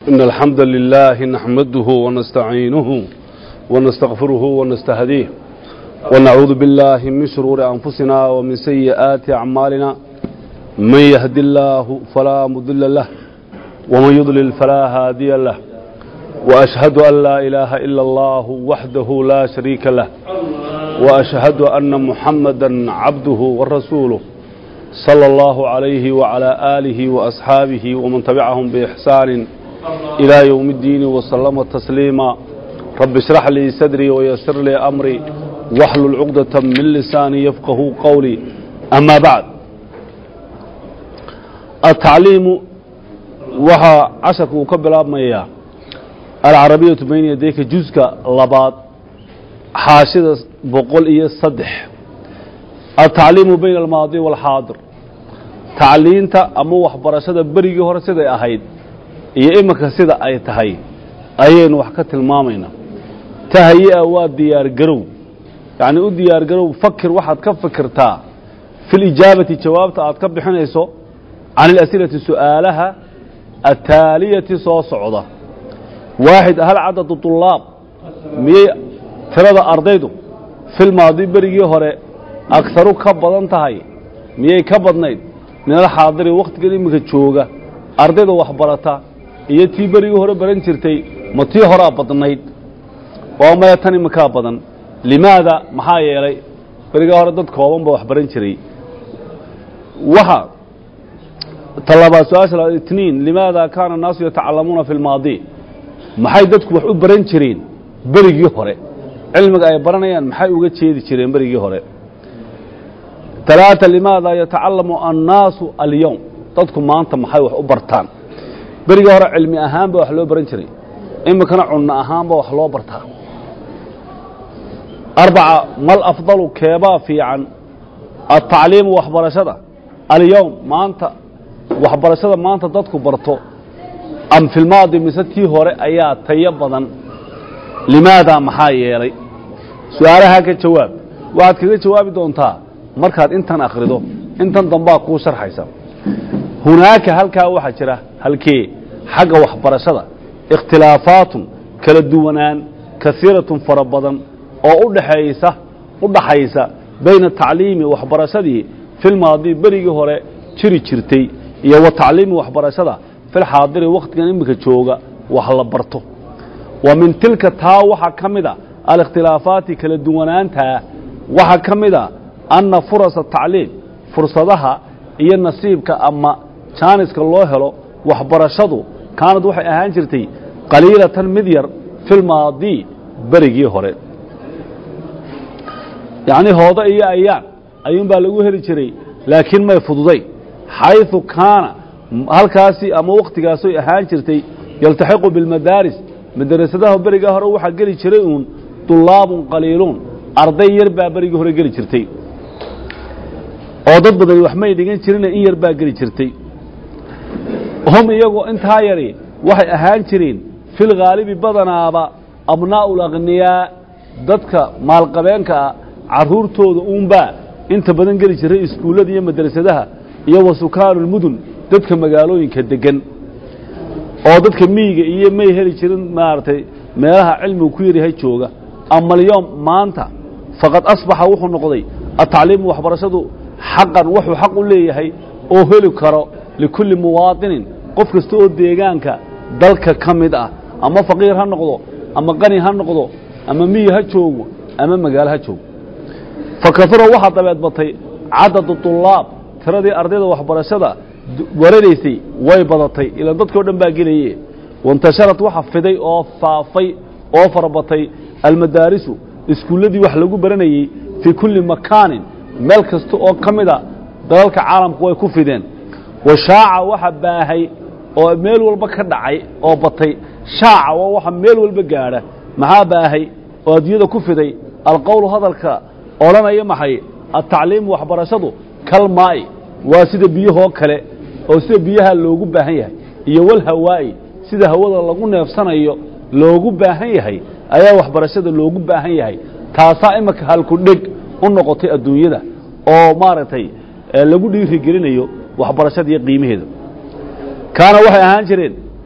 إن الحمد لله نحمده ونستعينه ونستغفره ونستهديه ونعوذ بالله من شرور أنفسنا ومن سيئات أعمالنا من يهد الله فلا مضل له ومن يضلل فلا هادي له وأشهد أن لا إله إلا الله وحده لا شريك له وأشهد أن محمدا عبده ورسوله صلى الله عليه وعلى آله وأصحابه ومن تبعهم بإحسان إلى يوم الدين وسلم تسليما رب اشرح لي صدري ويسر لي أمري واحلل عقدة من لساني يفقه قولي أما بعد التعليم waxaa casharka uu ka bilaabmayaa alcarabiyatu bayna yadayka juska labaad xaashida boqol iyo saddex altacliimu bayna almaadi waalxaadir tacliinta ama waxbarashada berigii hore siday ahayd iyo iminka sida ay tahay ayaynu wax ka tilmaamaynaa tahayi-a waa diyaargarow yacnii u diyaargarow fakir waxaad ka fikirtaa fi lijaabati jawaabta aad ka bixinayso can ilasilati su'aalaha ataaliyati soo socda waaxid hal cadadu طulaab miyay tirada ardaydu filmaadi berigii hore agharu ka badan tahay miyay ka badnayd min alxaadiri wakhtigan iminka jooga ardayda waxbarata iyo tii berigii hore baran jirtay ma tii horaa badnayd waa maya tan iminkaa badan limaada maxaa yeelay berigaa hore dad kooban ba wax baran jiray waxa talabaad su-aasha itniin limaada kaana الnaasu yatacalamuuna fi اlmaadi maxay dadku wax u baran jireen berigii hore cilmiga ay baranayaan maxay uga jeedi jireen berigii hore talaata limaada yatacalamu annaasu alyowm dadku maanta maxay wax u bartaan berigii hore cilmi ahaan ba wax loo baran jiray iminkana cunno ahaan ba wax loo bartaa arbaca mal afdalu keebaa fiican atacliimu waxbarashada alyowm maanta waxbarashada maanta dadku barto am filmaadi mise tii hore ayaa tayo badan limaadaa maxaa yeelay su-aalahaa ka jawaab waxaad kaga jawaabi doontaa markaad intan akhrido intan dambaa kuu sharxaysa hunaaka halkaa waxaa jira halkee xagga waxbarashada ikhtilaafaatun kala duwanaan kasiiratun fara badan oo udhaxaysa u dhaxaysa bayna tacliimi waxbarashadii filmaadi berigii hore jiri jirtay iyo wa tacliimi waxbarashada filxaadiri wakhtigan iminka jooga wax la barto wa min tilka taa waxaa ka mida alikhtilaafaati kala duwanaantaa waxaa ka mida anna furasa tacliim fursadaha iyo nasiibka ama jaaniska loo helo waxbarashadu kaanad waxay ahaan jirtay qaliilatan mid yar filmaadi berigii hore yacnii hoodo iyo ayaan ayuunbaa lagu heli jiray laakiin may fududay xayثu kaana halkaasi ama wakhtigaasoy ahaan jirtay yaltaxiqu biاlmadaaris madarasadaha berigaa hore waxaa geli jiray uun طulaabun qaliiluun arday yar baa berigii hore geli jirtay oo dad badani wax may dhigan jirina in yar baa geli jirtay hum iyagoo intaa yari waxay ahaan jireen filghaalibi badanaaba abnaa'u اlakhniyaa dadka maalqabeenka ah carruurtooda uunbaa inta badan geli jiray iskuullada iyo madrasadaha iyo wa sukaanu lmudun dadka magaalooyinka degan oo dadka miyiga iyo may heli jirin maaragtay meelaha cilmigu ku yaryahay jooga ama alyowm maanta faqad asbaxa wuxuu noqday atacliimu waxbarashadu xaqan wuxuu xaq u leeyahay oo heli karo likulli muwaadinin qof kasta oo deegaanka dalka ka mid ah ama faqiir ha noqdo ama qani ha noqdo ama miyi ha joogo ama magaalo ha joogo fa kafura waxaa dabeed batay cadadu طulaab tiradii ardayda waxbarashada waranaysay way badatay ilaan dadkao dhan baa gelaye waintasharat waxa fiday oo faafay oo farabatay almadaarisu iskuulladii wax lagu baranayey fii kulli makaanin meel kasta oo ka mida dalalka caalamku way ku fideen wa shaaca waxa baahay oo meel walba ka dhacay oo batay shaaca waa waxa meel walba gaadha maxaa baahay oo adduunyada ku fiday alqowlu hadalka odhanaya maxay atacliimu waxbarashadu kalmaa'i waa sida biyahoo kale oo sida biyaha loogu baahan yahay iyo walhawaa'i sida hawada lagu neefsanayo loogu baahan yahay ayaa waxbarashada loogu baahan yahay taasaa iminka halku dheg u noqotay adduunyada oo maaragtay lagu dhiirigelinayo waxbarashada iyo qiimaheeda kaana waxay ahaan jireen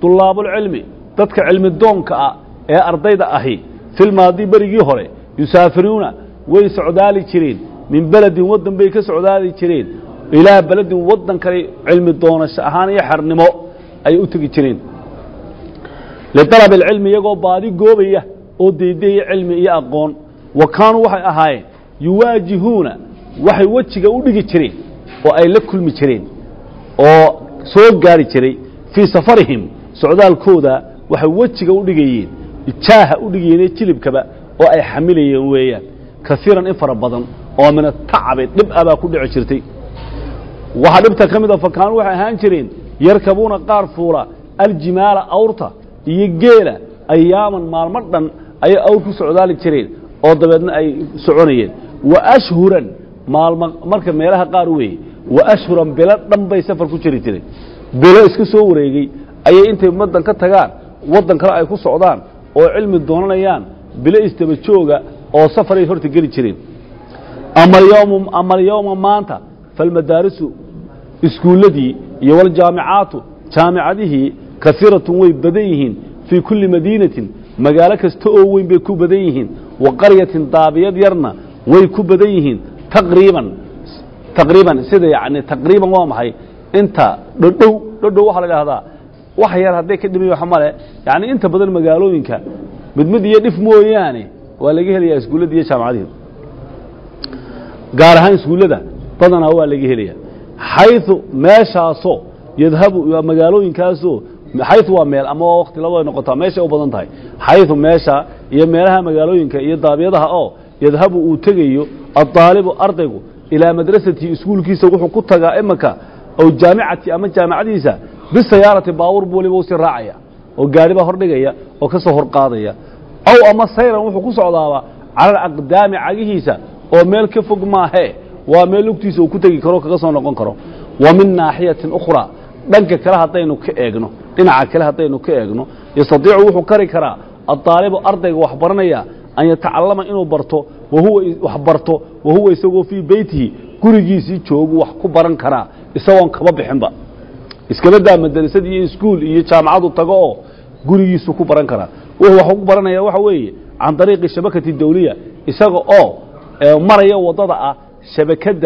dulaabulcilmi dadka cilmi doonka ah ee ardayda ahi filmaadi berigii hore yusaafiruuna way socdaali jireen min beledin waddan bay ka socdaali jireen ilaa beledin waddan kale cilmi doonasho ahaan iyo xernimo ayay u tegi jireen lialab alcilmi iyagoo baadi goobaya oo deydaya cilmi iyo aqoon wa kaanuu waxay ahaayeen yuwaajihuuna waxay wejiga u dhigi jireen oo ay la kulmi jireen oo soo gaari jiray fii safarihim socdaalkooda waxay wejiga u dhigayeen jaaha u dhigayeen jilibkaba oo ay xamilayeen weeyaan kaiiran in fara badan oo min atacabi dhib a baa ku dhici jirtay waxaa dhibta ka mid a fakaanuu waxay ahaan jireen yarkabuuna qaar fuula aljimaala awrta iyo geela ayaaman maalmo dhan ayay awr ku socdaali jireen oo dabeedna ay soconayeen wa ashhuran maalmo marka meelaha qaar weeye wa ashhuran bilo dhan bay safar ku jiri jireen bilo iska soo wareegey ayay intay waddan ka tagaan waddan kale ay ku socdaan oo cilmi doonanayaan bilo isdaba jooga oo safaray horta geli jireen ama alyowma maanta falmadaarisu iskuulladii iyo waljaamicaatu jaamicadihii kaiiratun way badan yihiin fii kulli madiinatin magaalo kasta oo weyn bay ku badan yihiin wa qaryatin daabiyad yarna way ku badan yihiin taqriiban taqriiban sida yani taqriiban waa maxay inta dhodhow dhodhow waxaa la idhahdaa wax yar hadday ka dhimay wax male yani inta badan magaalooyinka mid mid iyo dhif mooyaane waa laga helayaa iskuullada iyo jaamacadihi gaar ahaan iskuullada badanaa waa laga helaya xayu meeshaasoo yadhabu magaalooyinkaasoo xayu waa meel ama waa wakti labada noqotaa meeshay u badan tahay xayu meesha iyo meelaha magaalooyinka iyo daabiyadaha oo yadhabu uu tegayo addaalibu ardaygu ilaa madrasatihi iskuulkiisa wuxuu ku tagaa imanka ow jaamicati ama jaamacadiisa bisayaarati baabuur buu waliba usii raacaya oo gaari baa hordhigaya oo ka soo horqaadaya aw ama sayran wuxuu ku socdaaba cala alaqdaami cagihiisa oo meel ka fog maahee waa meel lugtiisa uu ku tegi karo kaga soo noqon karo wa min naaxiyatin ukhraa dhanka kale haddaynu ka eegno dhinaca kale haddaynu ka eegno yastadiicu wuxuu kari karaa addaalibu ardayga wax baranaya an yatacallama inuu barto wahuwa wax barto wahuwa isagoo fii beytihi gurigiisii joogu wax ku baran karaa isagoon kaba bixinba iskabadaa madrasad iyo iskuul iyo jaamacadu tago oo gurigiisu ku baran karaa wuxuu wax ku baranaya waxa weeye can dariiqi shabakati dawliya isaga oo maraya waddada ah shabakadda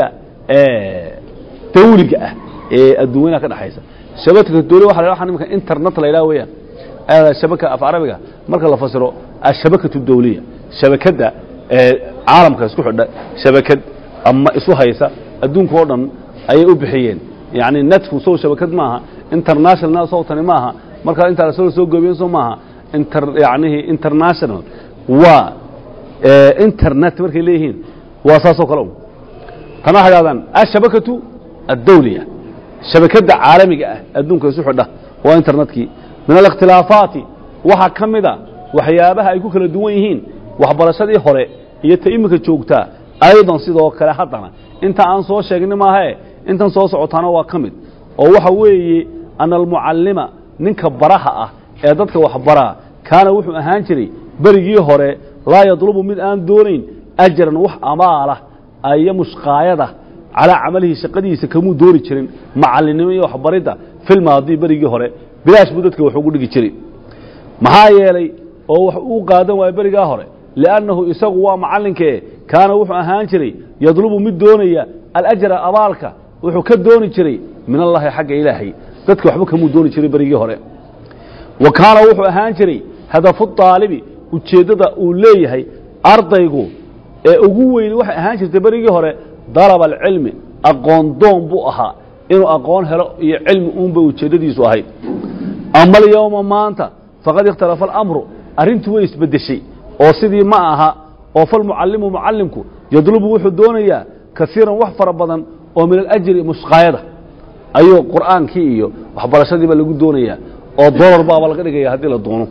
dawliga ah ee adduunyanaha ka dhexaysa shabakada dawliya waxa la waxa nimanka internet la yidhaha weeyaan aada shabaka af carabiga marka la fasiro ashabakatu dawliya shabakadda caalamka isku xidha shabakad ama isu haysa adduunka oo dhan ayay u bixiyeen yani netku sow shabakad maaha international sowtani maaha markaa intaa lasoo soo goobiyen so maaha inter yanihi international waa internet markay leeyihiin waa saasoo kale un tana waxay dhahdaan ashabakatu addawliya shabakadda caalamiga ah adduunka isu xidha waa internetkii min alikhtilaafaati waxaa ka mida waxyaabaha ay ku kala duwan yihiin waxbarashadii hore iyo ta iminka joogtaa aydan sidoo kale haddana inta aan soo sheegni maahae intan soo socotaana waa ka mid oo waxa weeye ana almucallima ninka baraha ah ee dadka waxbaraa kaana wuxuu ahaan jiray berigii hore laa yadlubu mid aan doonayn ajaran wax amaalah iyo mushqaayada calaa camalihi shaqadiisa kamuu dooni jirin macallinnimo iyo waxbaridda filmaadii berigii hore bilaash buu dadka wax ugu dhigi jiray maxaa yeelay oo wax uu qaadan waayo berigaa hore liannahu isagu waa macallinkee kaana wuxuu ahaan jiray yadlubu mid doonaya alajra abaalka wuxuu ka dooni jiray min allahi xagga ilaahay dadka waxba kamuu dooni jiray berigii hore wa kaana wuxuu ahaan jiray hadafu daalibi ujeeddada uu leeyahay ardaygu ee ugu weyni waxay ahaan jirtay berigii hore dalaba alcilmi aqoon doon buu ahaa inuu aqoon helo iyo cilmi uunbay ujeeddadiisu ahayd ama alyowma maanta faqad ikhtalafa alamru arrintii way isbeddeshay oo sidii ma aha oo falmucallimu mucallimku yadlubu wuxuu doonayaa kaiiran wax fara badan oo min alajri mushqaayada ayuu qur'aankii iyo waxbarashadiiba lagu doonayaa oo dolar baaba laga dhigaya haddii la doono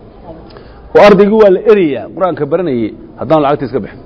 oo ardaygii waa la erayaa qur-aanka baranayey haddaan lacagta iska bixin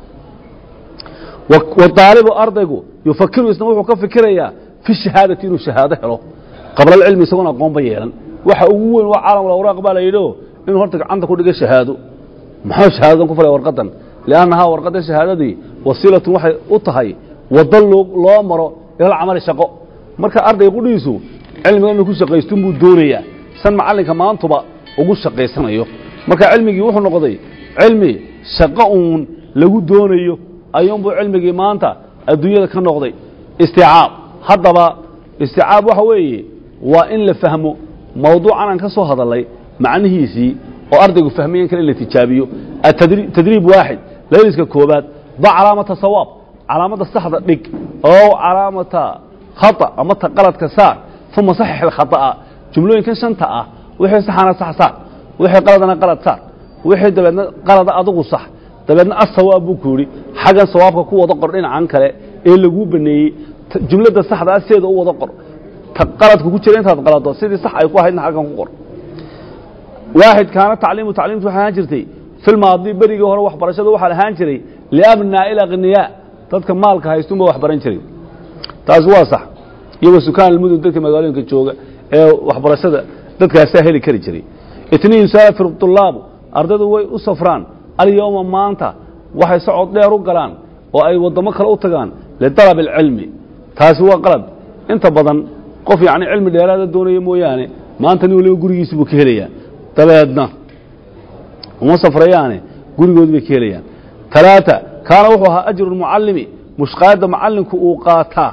wadaalibu ardaygu yufakiru isna wuxuu ka fikirayaa fi shahaadati inuu shahaado helo qabla alcilmi isagoon aqoonba yeelan waxa ugu weyn waa caalam awraaq baa la yidhio inuu horta gacanta ku dhiga shahaado muxuu shahaadadan ku falaya warqadan liannahaa warqadda shahaadadii wasiilatun waxay u tahay waddo loo maro ilal camali shaqo marka ardayga qudhiisu cilmiga inuu ku shaqaystun buu doonayaa san macallinka maantuba ugu shaqaysanayo marka cilmigii wuxuu noqday cilmi shaqo uun lagu doonayo ayuunbuu cilmigii maanta adduunyada ka noqday isticaab haddaba isticaab waxa weeye waa in la fahmo mawduucan aan ka soo hadalnay macnihiisii oo ardaygu fahmayan kale in la tijaabiyo tadriib waaxid layliska koobaad ba calaamata sawaab calaamadda saxda dhig oo calaamata khata ama ta qaladka saar uma saxix alkhata'a jumlooyinkan shanta ah wixii saxana sax saar wixii qaladana qalad saar wixii dabeedna qalada adigu sax dabeedna asawaab buu ku yidhi xaggan sawaabka ku wada qor dhinacan kale ee laguu baneeyey jumladda saxda ah sideeda u wada qor ta qaladka ku jira intaad qalado sidii sax ay ku ahaydna xaggan ku qor waaxid kaana tacliimu tacliimtu waxay ahaan jirtay filmaadi berigii hore waxbarashada waxaa ahaan jiray liabnaa'i alaqniyaa dadka maalka haystunba wax baran jiray taasi waa sax iyo wa sukaan almudun dadka magaalooyinka jooga ee waxbarashada dadkaasaa heli kari jiray itniin yusaafir tulaabu ardaydu way u safraan alyowma maanta waxay socod dheer u galaan oo ay waddamo kale u tagaan lidalab alcilmi taasi waa qalad inta badan qof yacni cilmi dheeraada doonaya mooyaane maanta nin waliba gurigiisi buu ka helayaa dabeedna uma safrayaane gurigoodi bay ka helayaan talaata kaana wuxuu ahaa ajru lmucallimi mushqaayadda macallinku uu qaataa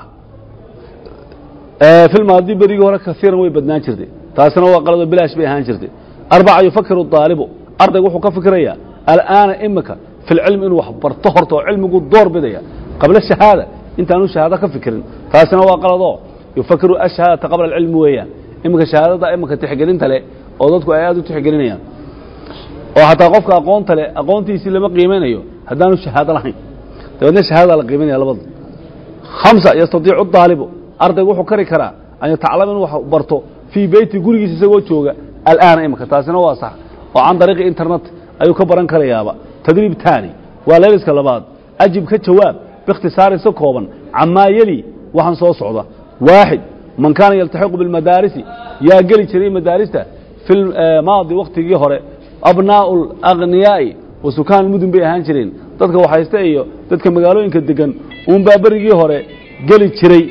filmaadi berigii hore kaiiran way badnaan jirtay taasina waa qaladoo bilaash bay ahaan jirtay arbaca yufakiru daalibu ardaygu wuxuu ka fikirayaa al'aana imika fi lcilmi inuu wax barto horta oo cilmigu door bidaya qabla shahaada intaanu shahaado ka fikirin taasina waa qaladoo yufakiru ashahaadata qabla alcilmi weeyaan iminka shahaadada imika tixgelinta leh oo dadku ay aad u tixgelinayaan oo xataa qofka aqoonta leh aqoontiisii lama qiimanayo haddaanu shahaado lahayn dabeedna shahaadada la qiimanaya labada hamsa yastadiicu daalibu ardaygu wuxuu kari karaa an yataclam inuu wax barto fii beyti gurigiisa isagoo jooga al'aana imika taasina waa sax oo can dariiqi internet ayuu ka baran karayaaba tadriib taani waa leeliska labaad ajib ka jawaab biikhtisaarin si kooban camaa yeli waxaan soo socda waaxid man kaana yaltaxiqu bilmadaarisi yaa geli jiray madaarista fi maadi wakhtigii hore abnaa'u alaghniyaa'i wa sukaan mudun bay ahaan jireen dadka waxaysta iyo dadka magaalooyinka degan uunbaa berigii hore geli jiray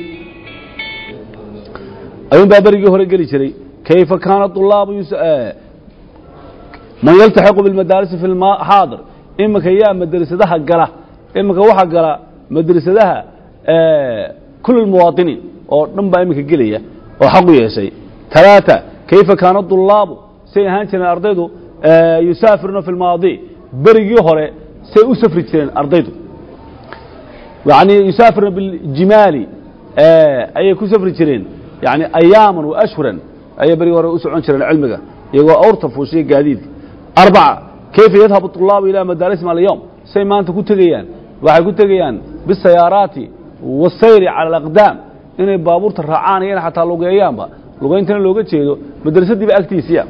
ayuunbaa berigii hore geli jiray kayfa kaana طulaabu man yaltaxiqu bilmadaarisi fi xaadir iminka yaa madrasadaha gala iminka waxaa gala madrasadaha kul muwaطiniin oo dhan baa iminka gelaya oo xaq u yeeshay talaata kayfa kaana طulaabu say ahaan jireen ardaydu yusaafiruna fi lmaadi berigii hore say u safri jireen ardaydu yani yusaafiruna biljimaali ayay ku safri jireen yani ayaaman wa ashhuran ayay berigii hore u socon jireen cilmiga iyagoo awrta fuushiya gaadiidka arbaca kayfa yadhabu طulaabu ilaa madaarisihim alyowm say maanta ku tegayaan waxay ku tegayaan bisayaaraati wasayri cala alaqdaam inay baabuurta raacaan iyo ina xataa lugeeyaanba lugayntana looga jeedo madrasadiiba agtiisiya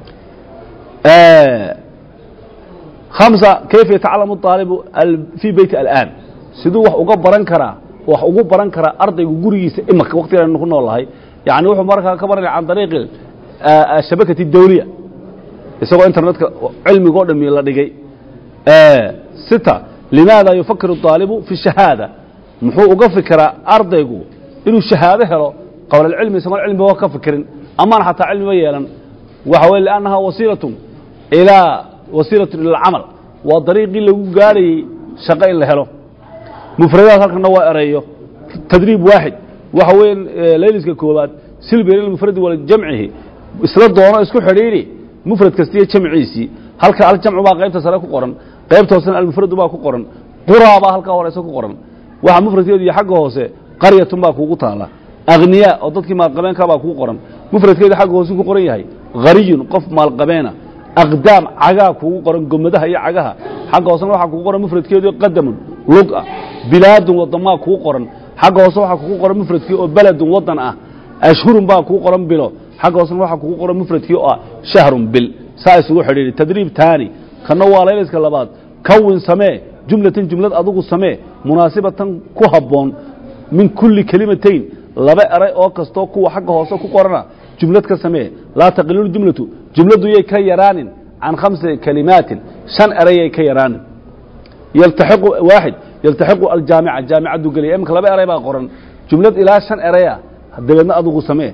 hamsa kayfa yatacalamu aalibu fii beyti al'aan siduu wax uga baran karaa wax ugu baran karaa ardaygu gurigiisa imaka waktigan ku noolahay yani wuxuu markaa ka baranaya can dariiqi shabakati dawliya isagoo internetka cilmigoo dhami la dhigay sita limaada yufakiru aalibu fi shahaada muxuu uga fikiraa ardaygu inuu shahaado helo qabla alcilmi isagoon cilmiga ka fikirin amaan xataa cilmiba yeelan waxa weye liannaha wasiilatun ilaa wasiilatun ila alcamal waa dariiqii lagu gaadhayey shaqo in la helo mufradaad halkana waa ereeyo tadriib waaxid waxa weeye layliska koobaad silbir ilmufradi waljamcihi isla doono isku xidhiidhi mufrad kasta iyo jamciisii halka aljamcu baa qaybta sare ku qoran qaybta hoosena almufradu baa ku qoran quraa baa halkaa horeyse ku qoran waxa mufradkeedu iyo xagga hoose qaryatun baa kuugu taala akhniyaa oo dadkii maalqabeenka baa kugu qoran mufradkeedu xagga hoose ku qoran yahay hariyun qof maalqabeena aqdaam cagaa kuugu qoran gomadaha iyo cagaha xagga hoosena waxaa kugu qoran mufradkeedu qadamun lug ah bilaadun wadamaa kugu qoran xagga hoose waxaa kugu qoran mufradkii oo beledun wadan ah ashhurun baa kugu qoran bilo xagga hoosena waxaa kugu qoran mufradkii oo ah shahrun bil saa isugu xidhiidhi tadriib taani kanna waa layliska labaad kawin samee jumlatan jumlad adugu samee munaasibatan ku habboon min kulli kelimatayn laba eray oo kastoo kuwa xagga hoose ku qorana jumlad ka samee laa taqilu jumlatu jumladdu yay ka yaraanin can khamsi kalimaatin shan erayay ka yaraanin yaltaxiqu waaxid yaltaxiqu aljaamica jaamicaddu gelaya iminka laba eray baa qoran jumlad ilaa shan eraya dabeedna adugu samee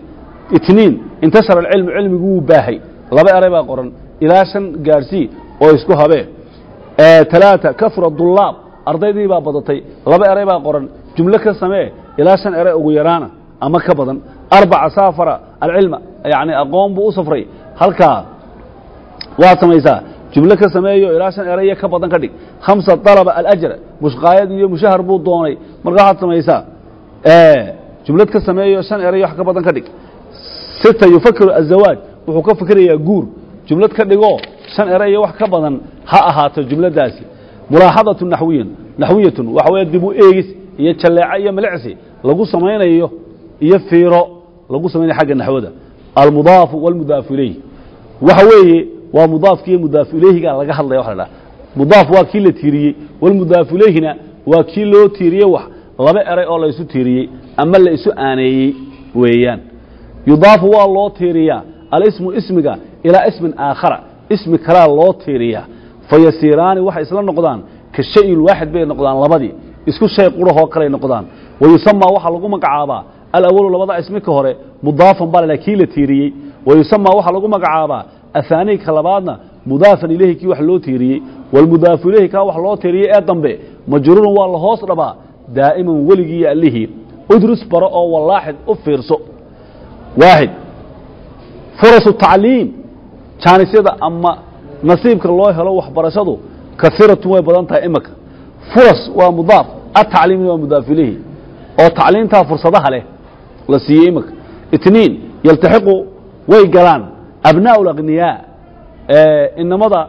itniin intashara alcilmu cilmigu wuu baahay laba eray baa qoran ilaa shan gaadhsii oo isku habee talaata kafura dullaab ardaydii baa badatay laba eray baa qoran jumlo ka samee ilaa shan eray ugu yaraana ama ka badan arbaca saafara alcilma yani aqoon buu u safray halkaa waad samaysaa jumlo ka sameeyo ilaa shan eraya ka badan ka dhig khamsa dalaba alajra mushqaayad iyo mushahar buu doonay markaa waxaad samaysaa jumlad ka sameeyo shan eray wax ka badan ka dhig sita yufakiru azawaaj wuxuu ka fikirayaa guur jumlad ka dhigoo shan eray iyo wax ka badan ha ahaato jumladaasi mulaaxadatu naxwiyan naxwiyatun waxa weeye dib u eegis iyo jalleeco iyo milicsi lagu samaynayo iyo fiiro lagu samaynayo xagga naxwada almudaafu walmudaafu ilayh waxa weeye waa mudaafki iyo mudaafu ilayhiga laga hadlaya waxa la dhaha mudaaf waa kii la tiiriyey walmudaafu ilayhina waa kii loo tiiriyey wax laba eray oo la isu tiiriyey ama la isu aaneeyey weeyaan yudaafu waa loo tiiriyaa alismu ismiga ilaa ismin aakhara ismi kalaa loo tiiriyaa fayasiiraani waxay isla noqdaan ka shayin waaxid bay noqdaan labadii isku shay qurahoo kaley noqdaan wayusamaa waxaa lagu magacaabaa alawalu labada ismi ka hore mudaafan baa la kii la tiiriyey wayusamaa waxaa lagu magacaabaa ahaanii ka labaadna mudaafan ilayhi kii wax loo tiiriyey walmudaafu ilayhi kaa wax loo tiiriyey ee dambe majruurun waa la hoos dhabaa daa'iman weligii iyo allihii udrus baro oo walaaxid u fiirso waaxid furasu tacliim jaanisyada ama nasiibka loo helo waxbarashadu kaiiratun way badan tahay imaka furas waa mudaaf atacliimna waa mudaaf ilayhi oo tacliimtaa fursadaha leh la siiyey imaka itniin yaltaxiqu way galaan abnaa'u alagniyaa inamada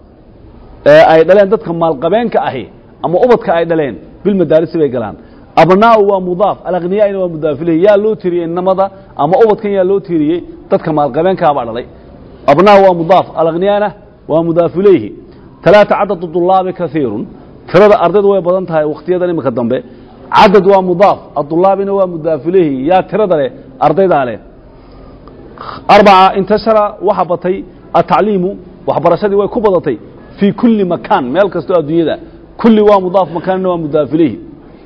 ay dhaleen dadka maalqabeenka ahi ama ubadka ay dhaleen bilmadaarisi bay galaan abnaa'u waa mudaaf alagniyaa'ina waa mudaaf ilayhi yaa loo tiiriyey inamada ama ubadkan yaa loo tiiriyey dadka maalqabeenkaa baa dhalay abnaa'u waa mudaaf alagniyaana waa mudaaf ilayhi talaata cadadu dulaabi kaiirun tirada ardaydu way badan tahay wakhtiyadan imika dambe cadad waa mudaaf adulaabina waa mudaaf ilayhi yaa tirada leh ardaydaa leh arbaca intashara waxa batay atacliimu waxbarashadii way ku badatay fii kulli makaan meel kastoo adduunyada kulli waa mudaaf makaanina waa mudaaf ilayhi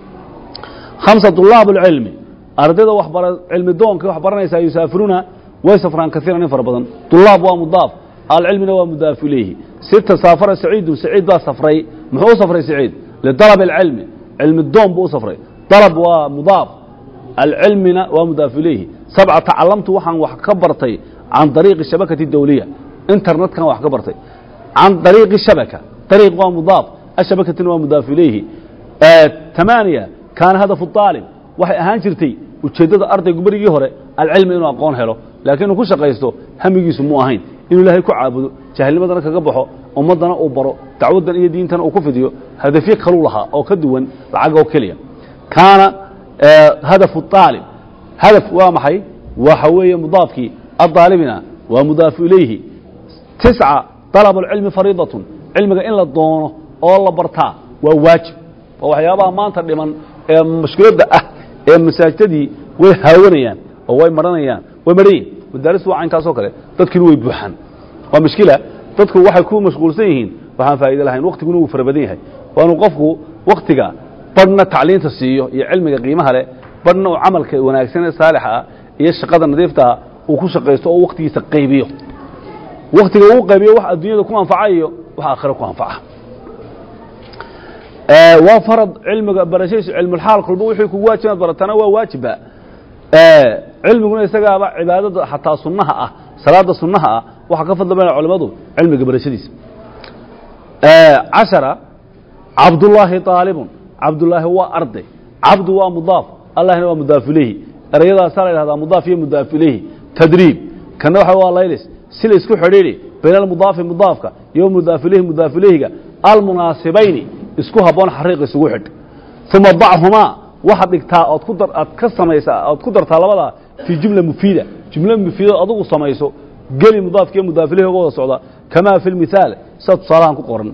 khamsa dulaab اlcilmi ardayda cilmi doonka wax baranaysaa yusaafiruuna way safraan kaiiran in fara badan dulaab waa mudaaf alcilmina waa mudaaf ilayhi sita saafara saciidun saciid baa safray muxuu u safray saciid lidalab اlcilmi cilmi doon buu u safray dalab waa mudaaf alcilmina waa mudaaf ilayhi sabca tacalamtu waxaan wax ka bartay can dariiqi shabakati dawliya internetkan wax ka bartay can dariiqi shabaka dariiq waa mudaaf ashabakatina waa mudaaf ilayhi tamaaniya kaana hadafu aalib waxay ahaan jirtay ujeeddada ardaygu berigii hore alcilmi inuu aqoon helo laakiin inuu ku shaqaysto hamigiisu mu ahayn inuu ilaahay ku caabudo jahilnimadana kaga baxo ummaddana uu baro dacwaddan iyo diintana uu ku fidiyo hadafyo kaluu lahaa oo ka duwan lacag oo keliya kaana hadafu aalib hadaf waa maxay waxa weeye mudaafkii aaalibina waa mudaafu ilayhi tisca dalab اlcilmi fariidatun cilmiga in la doono oo la bartaa waa waajib waa waxyaabaha maanta dhiman ee mushkiladda ah ee masaajidadii way haawanayaan oo way maranayaan way marhayin madaaristu waa caynkaasoo kale dadkiina way buuxaan waa mushkila dadku waxay ku mashquulsan yihiin waxaan faa'ido lahayn waktiguna wuu fara badan yahay waa inuu qofku waktiga badhna tacliinta siiyo iyo cilmiga qiimaha leh badhna uu camalka wanaagsan ee saalixa ah iyo shaqada nadiiftaa uu ku shaqaysto oo waktigiisa qaybiyo waktiga uu qaybiyo wax adduunyada ku anfaca iyo wax aakhira ku anfaca waa farad cilmiga barashadiisu cilmulxaal kolba wixii kugu waajib inaad baratana waa waajiba cilmiguna isagaaba cibaadada xataa sunnaha ah salaada sunnaha ah waxaa ka fadla badan culimmadu cilmiga barashadiisa cashara cabdullaahi aalibun cabdullaahi waa arday cabdu waa mudaaf allahna waa mudaaf ilayhi erayadaasaa la yidhahdaa mudaaf iyo mudaaf ilayhi tadriib kana waxa waa laylis si la isku xidhiidhi bayna almudaafi mudaafka iyo mudaaf ilayhi mudaaf ilayhiga almunaasibayni isku habboon xariiq isugu xidh uma dachumaa waxaad dhigtaa ood ku dar aad ka samaysaa ood ku dartaa labadaa fii jumla mufiida jumla mufiida adugu samayso geli mudaafkiiyo mudaaf ilayhi uga wada socda kamaa fi lmithaal sida tusaalahan ku qoran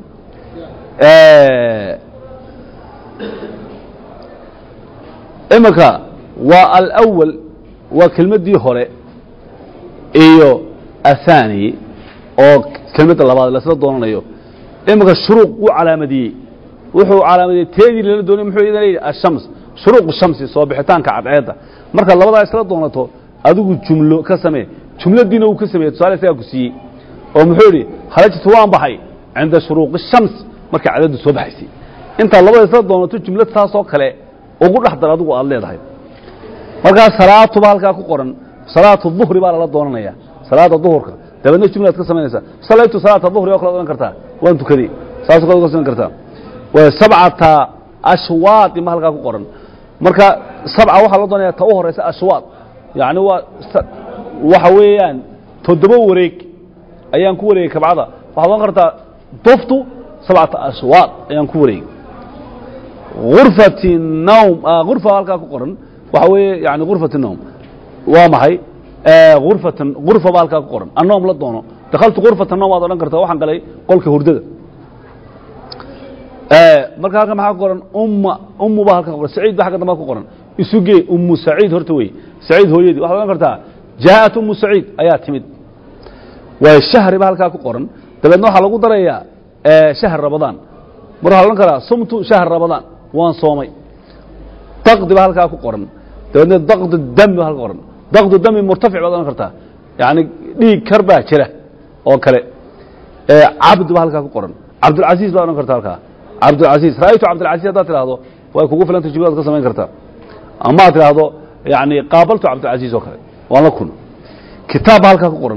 iminka waa alأwal waa kelmaddii hore iyo aلthaani oo kelmadda labaad lasla doonanayo iminka shuruuq wuu calaamadiyey wuxuu calaamadiyey teedii lala doonay muxuu idan leeyahy ashams shuruuq shamsi soo bixitaanka cadceedda markaad labadaa isla doonato adigu jumlo ka samee jumladiina uu ka sameeyey tusaale isagaa ku siiyey oo muxuu yidhi kharajtu waan baxay cinda shuruuqi shams markay cadaddu soo baxaysay intaad labada isla doonato jumlad saasoo kale ugu dhex dar adigu aad leedahay markaa salaatuba halkaa ku qoran salaatu duhri baa lala doonanaya salaada duhurka dabeedna jumlaad ka samaynaysaa salaytu salaata duhri oo kale odhan kartaa waan tukaday saasoo kale uga samayn kartaa waa sabcata ashwaad ima halkaa ku qoran marka sabca waxaa loo doonaya ta u horaysa ashwaad yacni waa waxa weeyaan toddoba wareeg ayaan ku wareegay kabcada waxaad odhan kartaa duftu sabcata ashwaad ayaan ku wareegay urfati nawm urfa halkaa ku qoran waxa weeye yani urfati nawm waa maxay urfatan urfa baa halkaa ku qoran annowm la doono dakhaltu urfata nawm waad odhan kartaa waxaan galay qolka hurdada marka halkan maxaa ku qoran umma ummu baa halka ku qoran saciid ba xagga damba ku qoran isugee ummu saciid horta wey saciid hooyadii waxaad odhan kartaa jaa'at ummu saciid ayaa timid waa shahri ba halkaa ku qoran dabeedna waxaa lagu darayaa shahr ramadaan mar waxaa odhan karaa sumtu shahr ramadaan waan soomay daqdi ba halkaa ku qoran dabeedna daqdu dami ba halka qoran daqdu dami murtafic baad odhan kartaa yani dhiig kar baa jira oo kale cabd ba halkaa ku qoran cabdulcasiis baad odhan kartaa halkaa cabdulcasiis ra'aytu cabdulcasiis haddaad tidhaahdo way kugu filanta jumladaad ka samayn kartaa ama aad tidhaahdo yani qaabaltu cabdulcasiis oo kale waan la kulma kitaab ba halkaa ku qoran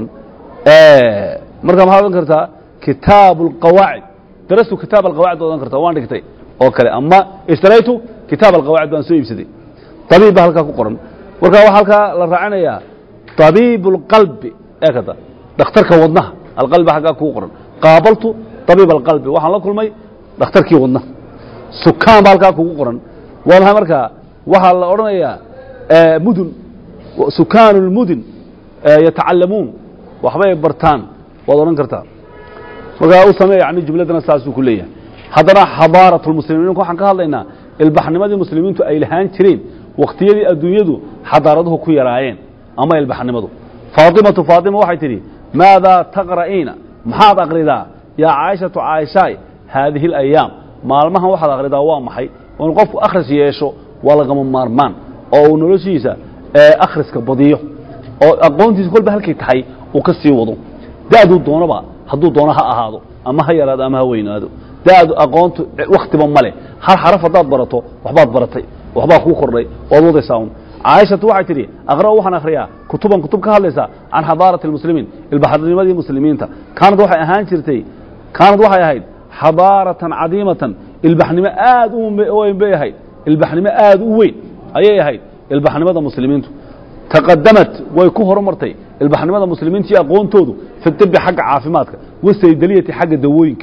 marka maxaad odhan kartaa kitaabu alqawaacid darastu kitaab alqawaacid baad odhan kartaa waan dhigtay oo kale ama ishtaraytu kitaab alqawaacid baan soo iibsaday tabiib ba halkaa ku qoran marka waxaa halkaa la raacinayaa tabiib اlqalbi ee kada dhakhtarka wadnaha alqalbi halkaa kugu qoran qaabaltu tabiib alqalbi waxaan la kulmay dhakhtarkii wadnaha sukaan ba halkaa kugu qoran waa maxay markaa waxaa la odhanayaa mudun sukaanu اlmudun yatacalamuun waxbay bartaan waad odhan kartaa markaa u samee yani jumladana saasuu ku leeyahay haddana xadaaraة اlmuslimiin waxaan ka hadlaynaa ilbaxnimadii muslimiintu ay lahaan jireen wakhtiyadii adduunyadu xadaaraduhu ku yaraayeen ama ilbaxnimadu faatimatu faatima waxay tidhi maadaa taqra'iina maxaad akridaa yaa caaishatu caaishaay haadihi اlayaam maalmahan waxaad akridaa waa maxay inu qofku akhris yeesho waa lagama maarmaan oo uu noloshiisa akhriska badiyo oo aqoontiisa kolba halkay tahay uu ka sii wado da'duu doonaba hadduu doono ha ahaado ama ha yaraado ama ha weynaado da'du aqoontu wakhtiba male hal xaraf haddaad barato waxbaad baratay waxbaa kuu kordhay waad wadaysaa un caaishatu waxay tidhi aqra'u waxaan akhriyaa kutuban kutub ka hadlaysa can xadaarati اlmuslimiin ilbaxnimadii muslimiinta kaanad waxay ahaan jirtay kaanad waxay ahayd xadaaratan cadiimatan ilbaxnimo aad u weyn bay ahayd ilbaxnimo aad u weyn ayay ahayd ilbaxnimada muslimiintu taqadamat way ku horumartay ilbaxnimada muslimiinta iyo aqoontoodu fi dibi xagga caafimaadka wasaydaliyati xagga dawooyinka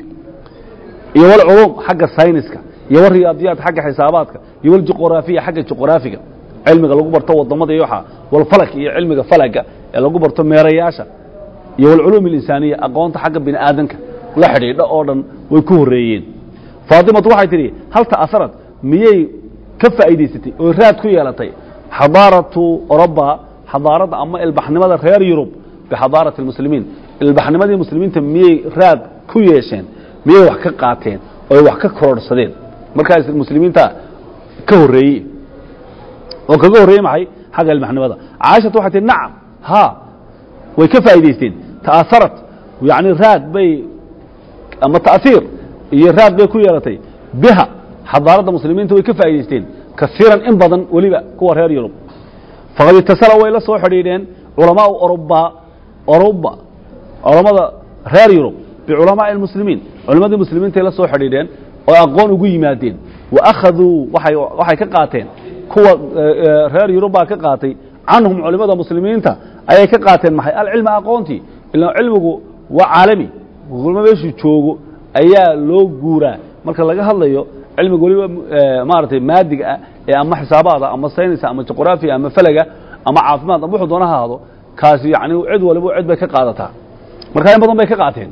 iyo walculuum xagga sayniska iyo wariyaadiyaad xagga xisaabaadka iyo waljuqraafiya xagga juqraafiga cilmiga lagu barto wadamada iyo waxa walfalak iyo cilmiga falaga ee lagu barto meerayaasha iyo walculuum اlinsaaniya aqoonta xagga bini aadanka la xidhiidha oo dhan way ku horeeyeen faatimatu waxay tidhi hal ta'asarad miyay ka faa'iidaysatay oo raad ku yeelatay xadaaratu oroba xadaaradda ama ilbaxnimada reer yurub bixadaarati اlmuslimiin ilbaxnimadii muslimiinta miyay raad ku yeesheen miyay wax ka qaateen oo wax ka kororhsadeen markaas muslimiinta ka horreeyey oo kaga horreeyey maxay xagga ilbaxnimada caaishatu waxay tihi nacam ha way ka faa'idaysteen ta'asarat yani raad bay ama ta'siir iyo raad bay ku yeelatay biha xadaaradda muslimiinta way ka faa'idaysteen kasiiran in badan weliba kuwa reer yurub faqad itasala way la soo xidhiidheen culamaau oruba oruba culammada reer yurub biculamaai اlmuslimiin culammadii muslimiintay la soo xidhiidheen oo aqoon ugu yimaadeen wa akhaduu waay waxay ka qaateen kuwa reer yurub baa ka qaatay canhum culimmada muslimiinta ayay ka qaateen maxay alcilma aqoontii ila cilmigu waa caalami kulmo meeshuu joogo ayaa loo guuraa marka laga hadlayo cilmiga weliba maaragtay maadiga ah ee ama xisaabaada ama saynisa ama juqraafiya ama falaga ama caafimaad ama wuxuu doona ha ahaado kaasi yani cid waliba cid bay ka qaadataa marka in badan bay ka qaateen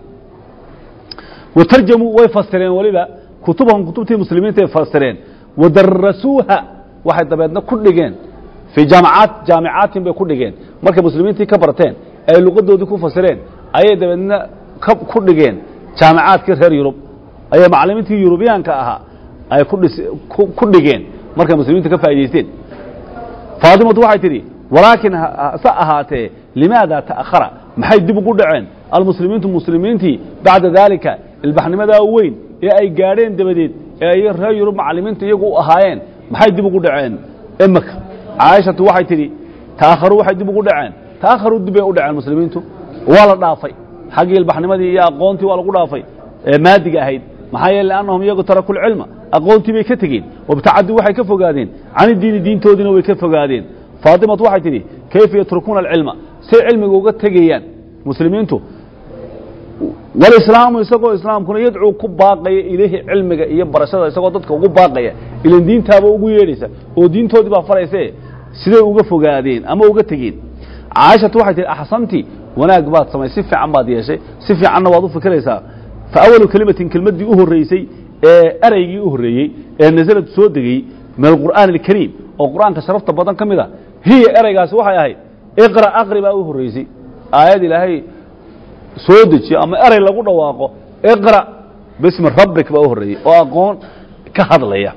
watarjamuu way fasireen weliba kutubahum kutubtii muslimiintaay fasireen wadarasuuha waxay dabeedna ku dhigeen fii jaamacaat jaamicaatin bay ku dhigeen markay muslimiintii ka barteen ay luqadoodii ku fasireen ayay dabeedna ku dhigeen jaamicaadkii reer yurub ayay macalimiintii yurubiyaanka ahaa ay ku dhigeen markay muslimiinta ka faa'idaysteen faatimatu waxay tidhi walaakin hase ahaatee limaada ta'akhara maxay dib ugu dhaceen almuslimiintu muslimiintii bacda daalika ilbaxnimadaa weyn ee ay gaadheen dabadeed ee ay reer yurub macallimiinta iyagu u ahaayeen maxay dib ugu dhaceen imika caaishatu waxay tidhi taakharuu waxay dib ugu dhaceen taakharuu dib bay u dhaceen muslimiintu waa la dhaafay xaggii ilbaxnimadii iyo aqoontii waa lagu dhaafay ee maadiga ahayd maxaa yeele liannahum iyagu taraku lcilma aqoontii bay ka tegeen wabtacaduu waxay ka fogaadeen cani diini diintoodiina way ka fogaadeen faatimatu waxay tidhi kayfa yatrukuuna alcilma say cilmiga uga tegayaan muslimiintu walislaamu isagoo islaamkuna yadcuu ku baaqaya ilayhi cilmiga iyo barashada isagoo dadka ugu baaqaya ilan diintaaba ugu yeedhaysa oo diintoodii baa farayse siday uga fogaadeen ama uga tegeen caaishatu waxay tihi axsanti wanaag baad samay si fiican baad yeeshay si fiicanna waad u fikiraysaa fa awalu kelimatin kelmaddii u horraysay ee eraygii u horreeyey ee nasalad soo degey min alqur'aani alkariim oo qur'aanka sharafta badan ka mid a hiya eraygaasi waxay ahayd iqra aqri baa u horraysay aayad ilaahay soo dejiyo ama eray lagu dhawaaqo iqra bismi rabbik baa u horreeyey oo aqoon ka hadlaya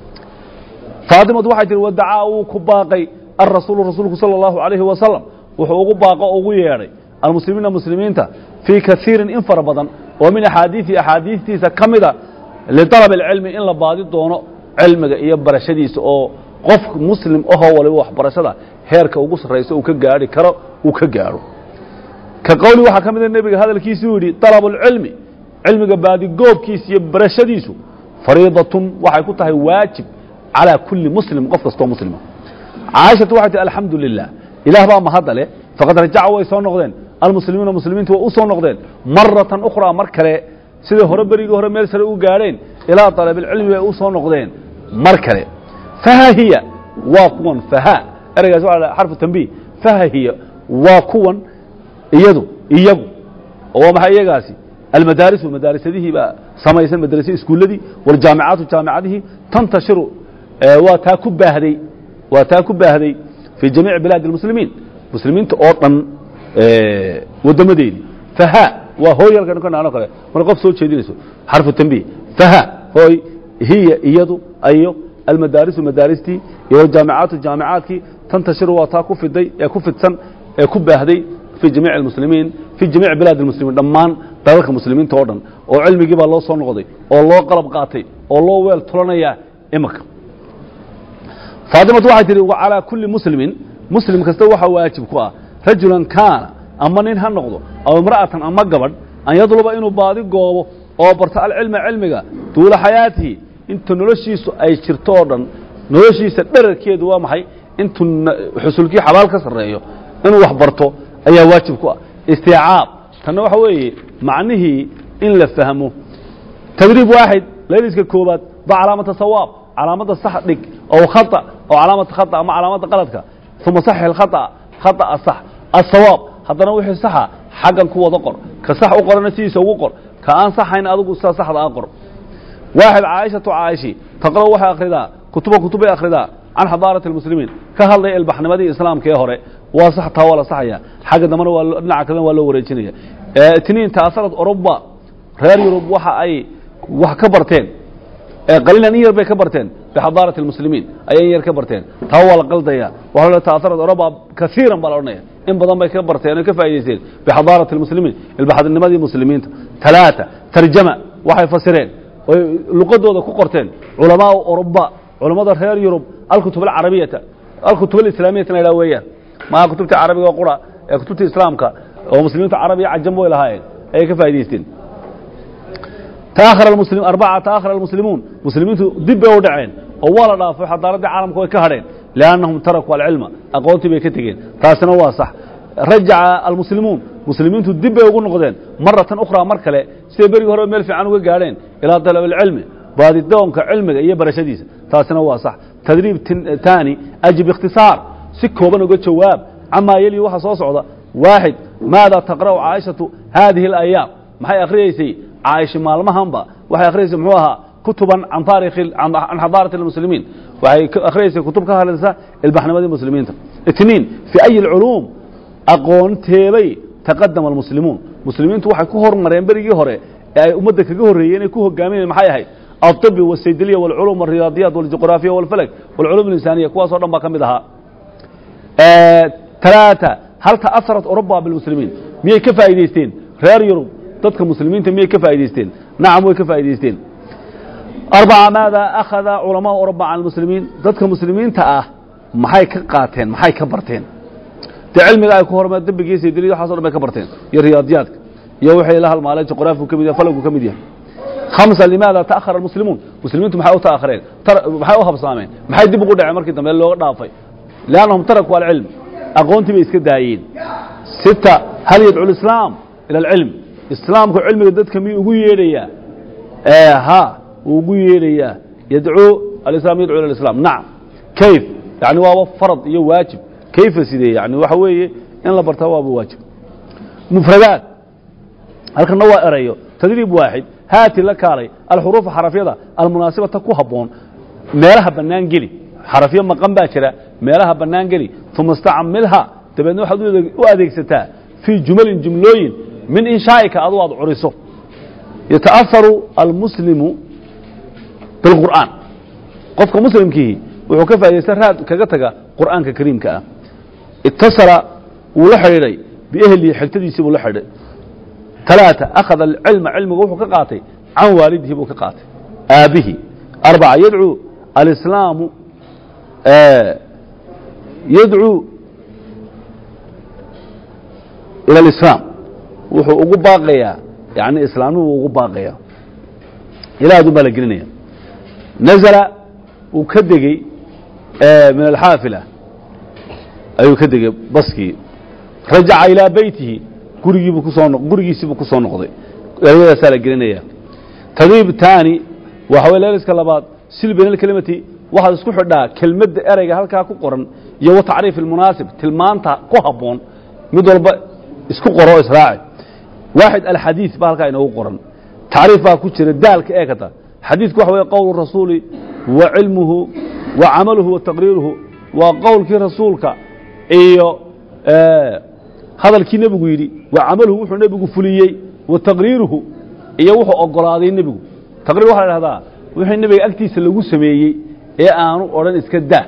faatimatu waxay tihi wadacaa wuu ku baaqay alrasuulu rasuulku sala allahu alayhi wasalam wuxuu ugu baaqo o ugu yeedhay almuslimiina muslimiinta fii kaiirin in fara badan oo min axaadiiثi axaadiistiisa ka mida liطalab اlcilmi in la baadi doono cilmiga iyo barashadiisa oo qof muslim ahoo waliba waxbarashada heerka ugu sarraysa uu ka gaari karo uu ka gaadho ka qowli waxaa ka mida nebiga hadalkiisuu yidhi طalab اlcilmi cilmiga baadigoobkiisa iyo barashadiisu fariidatun waxay ku tahay waajib calىa kuli muslim qof kastoo muslima caaishatu waxay tihi alxamdu lilah ilaah baa mahadda leh faqad rajaca way soo noqdeen almuslimiina muslimiintu way u soo noqdeen maratan ukhraa mar kale siday hore berigii hore meel sare u gaadheen ilaa طalabilcilmi bay u soo noqdeen mar kale faha hiya waa kuwan faha ereygaas waa la xarfu tanbiih faha hiya waa kuwan iyadu iyagu oo waa maxay iyagaasi almadaarisu madaarisadihii baa samaysan madrasa iskuulladii waljaamicaatu jaamicadihii tantashiru waa taa ku baahday waa taa ku baahday fii jamiici bilaadi اlmuslimiin muslimiinta oo dhan waddamadeedii faha waa hooy halkan ka naano kale marka qof soo jeedinayso xarfu tanbiih faha hooy hiya iyadu ayo almadaarisu madaaristii iyo waljaamicaatu jaamicaadkii tantashiru waa taa ku fiday ee ku fidsan ee ku baahday fii jamiici almuslimiin fii jamiici bilaadi almuslimiin dhammaan dalalka muslimiinta oo dhan oo cilmigii baa loo soo noqday oo loo qalab qaatay oo loo weel tulanayaa imika faatimatu waxay tihi calaa kulli muslimin muslim kasta waxaa waajib ku ah rajulan kaana ama nin ha noqdo aw imra'atan ama gabadh an yadluba inuu baadi goobo oo barto alcilma cilmiga duula xayaatihi inta noloshiisu ay jirto oo dhan noloshiisa dherarkeedu waa maxay intuu xusulkii xabaal ka sarreeyo inuu wax barto ayaa waajib ku ah istiicaab tanna waxa weeye macnihii in la fahmo tadriib waaxid layliska koobaad ba calaamata sawaab calaamadda sax dhig ow khata oo calaamata khata ama calaamadda qaladka uma saxix alkhata khata'a sax asawaab haddana wixii saxa xaggan ku wada qor ka sax u qorana sidiisa ugu qor ka aan saxayn adigu sida saxda a qor waaxid caaishatu caa'ishi taqra'u waxay akhridaa kutuba kutubay akhridaa can xadaarati almuslimiin ka hadlaya ilbaxnimadii islaamka ee hore waa sax taa waa la saxaya xagga dambena waa dhinaca kalena waa loo wareejinaya tiniin taasarad oruba reer yurub waxa ay wax ka barteen qaliilan in yar bay ka barteen bixadaarati almuslimiin ayay in yar ka barteen taa waa la qaldaya waxa la taasarad oruba kaiiran baa la odhanaya in badan bay ka barteen oo ka faa'idaysteen bixadaarati almuslimiin ilbaxnimadii muslimiinta talaata tarjama waxay fasireen oy luqadooda ku qorteen culamaau oruba culammada reer yurub alkutub alcarabiyata alkutub alislaamiyata la yidhaha weeyaan maha kutubta carabiga qura ee kutubta islaamka oo muslimiinta carabiya cajam way lahaayeen ayay ka faa'idaysteen تأخر المسلم أربعة تأخر المسلمون مسلمين دب ودعين ولا ضافوا حضارة العالم كوي كهرين لأنهم تركوا العلم أقوتي بكتجين تاسنا واصح رجع المسلمون مسلمين دب وقول نقدين مرة أخرى مركلة سيبري هرب ميل في عنو قارين إلى طلب العلم بعد الدوم كعلم هي برشديس تاسنا واصح تدريب ثاني أجي باختصار سكوا بنو قد شواب عما يلي وحا صوصعدا واحد ماذا تقرأ عائشة هذه الأيام maxay akhriyeysay caaisha maalmahanba waxay akhriyeysay muxuu ahaa kutuban can taarikhi can xadaarati almuslimiin waxay akhriyeysay kutub ka hadlaysa ilbaxnimadii muslimiinta itniin fi ayi alculuum aqoonteebay taqadama almuslimuun muslimiintu waxay ku hormareen berigii hore ee ay ummadda kaga horreeyeen ay ku hogaaminayeen maxay ahayd alطibi والsaydiliya والculuum والriyaadiyaat والjuqraafiya والfalak والculuum الinsaaniya kuwaasoo dhan baa ka mid ahaa talaata hal ta'asarat oruba bilmuslimiin miyay ka faa'iidaysteen reer yurub dadka muslimiinta miyay ka faa'iidaysteen nacam way ka faa'iidaysteen arbaca maada akhada culamaau oruba can almuslimiin dadka muslimiinta ah maxay ka qaateen maxay ka barteen dee cilmiga ay ku hormeen dembigiisa iyo dilid waxaso dhan bay ka barteen iyo riyaadiyaadka iyo wixii la halmaalay juqraafigu ka mid yahay falagku ka mid yahay khamsa limaada ta'akhara almuslimuun muslimiintu maxay u ta'akhireen maxay u habsaameen maxay dib ugu dhaceen markii dambe looga dhaafay liannahum tarakuu alcilm aqoontii bay iska daayeen sita hal yadcu lislaam ila alcilm islaamku cilmiga dadka miyuu ugu yeedhayaa ha wuu ugu yeedhayaa yadcuu alislam yadcu ila alislam nacam kayf yani waaba farad iyo waajib kayfa sidee yani waxa weeye in la bartaa waaba waajib mufradaat halkana waa erayo tadriib waaxid haati la kaalay alxuruufa xarafyada almunaasibata ku habboon meelaha bannaan geli xarafyo maqan baa jira meelaha bannaan geli uma istacmilha dabeedna waxaad u adeegsataa fii jumalin jumlooyin min inshaa'ika adu aad curiso yata'aharu almuslimu bilqur'aan qofka muslimkiihi wuxuu ka faa'idaysta raad kaga taga qur'aanka kariimka ah itasala wuu la xidhiidhay biehlihi xigtadiisii buu la xidhay ثلاثة أخذ العلم علمه وحو كقاتي عن والده بو كقاتي آبه أربعة يدعو الإسلام آه يدعو إلى الإسلام وحو أقو باقيا يعني إسلامه أقو باقيا إلى هذا بلقلنيا نزل وكدقي آه من الحافلة أيو كدقي بسكي رجع إلى بيته gurigiibuu kusoo gurigiisiibuu ku soo noqday eryadaasaa la gelinaya tadriib taani waxa way leeliska labaad sil bayn alkelimati waxaad isku xidhaa kelmadda ereyga halkaa ku qoran iyo wa tacriif almunaasib tilmaanta ku habboon mid walba isku qoro o israaci waaxid alxadiid baa halkaa inoogu qoran tacriif baa ku jira daalka eegata xadiidku waxa weye qowlu rasuuli wa cilmuhu wa camaluhu wa taqriiruhu waa qowlkii rasuulka iyo hadalkii nebigu yidhi wa camaluhu wuxuu nebigu fuliyey wa taqriiruhu iyo wuxuu ogolaaday nebigu taqriir waxa la dhahdaa wixii nebiga agtiisa lagu sameeyey ee aanu odhan iska daa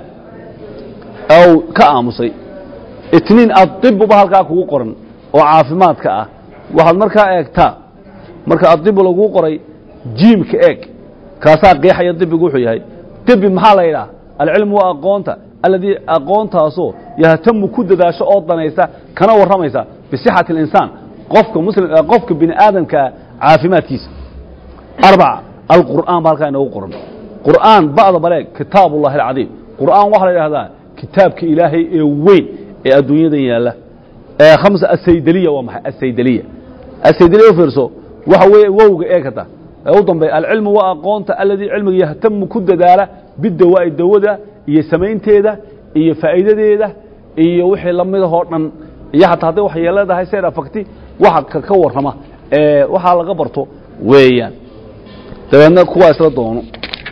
ow ka aamusay itniin adibuba halkaa kugu qoran oo caafimaadka ah waxaad markaa eegtaa marka adibu laguu qoray jiimka eeg kaasaa qeexaya dibigu wuxuu yahay dibi maxaa la yidhaha alcilmu waa aqoonta alladii aqoontaasoo yahtamu ku dadaasho oo danaysa kana warramaysa bisixati اlinsaan qofka muslim qofka bini aadamkaa caafimaadkiisa arbaca alqur'aan ba halkaa inoogu qoran qur'aan ba'da baleeg kitaab ullahi alcadiim qur'aan waxaa la idhahdaa kitaabka ilaahay ee weyn ee adduunyadan yaalla ee khamsa asaydeliya waa maxay asaydeliya asaydeliya u fiirso waxa weeye wowga eegata ee u dambeeya alcilmu waa aqoonta alladii cilmiga yahtamu ku dadaala bidawaa'i dawada iyo samaynteeda iyo faa'iidadeeda iyo wixii lamidahoo dhan iyo xataa hadday wax yeeladahay seed afakti waxa ka warrama ee waxaa laga barto weeyaan dabeedna kuwaa isla doono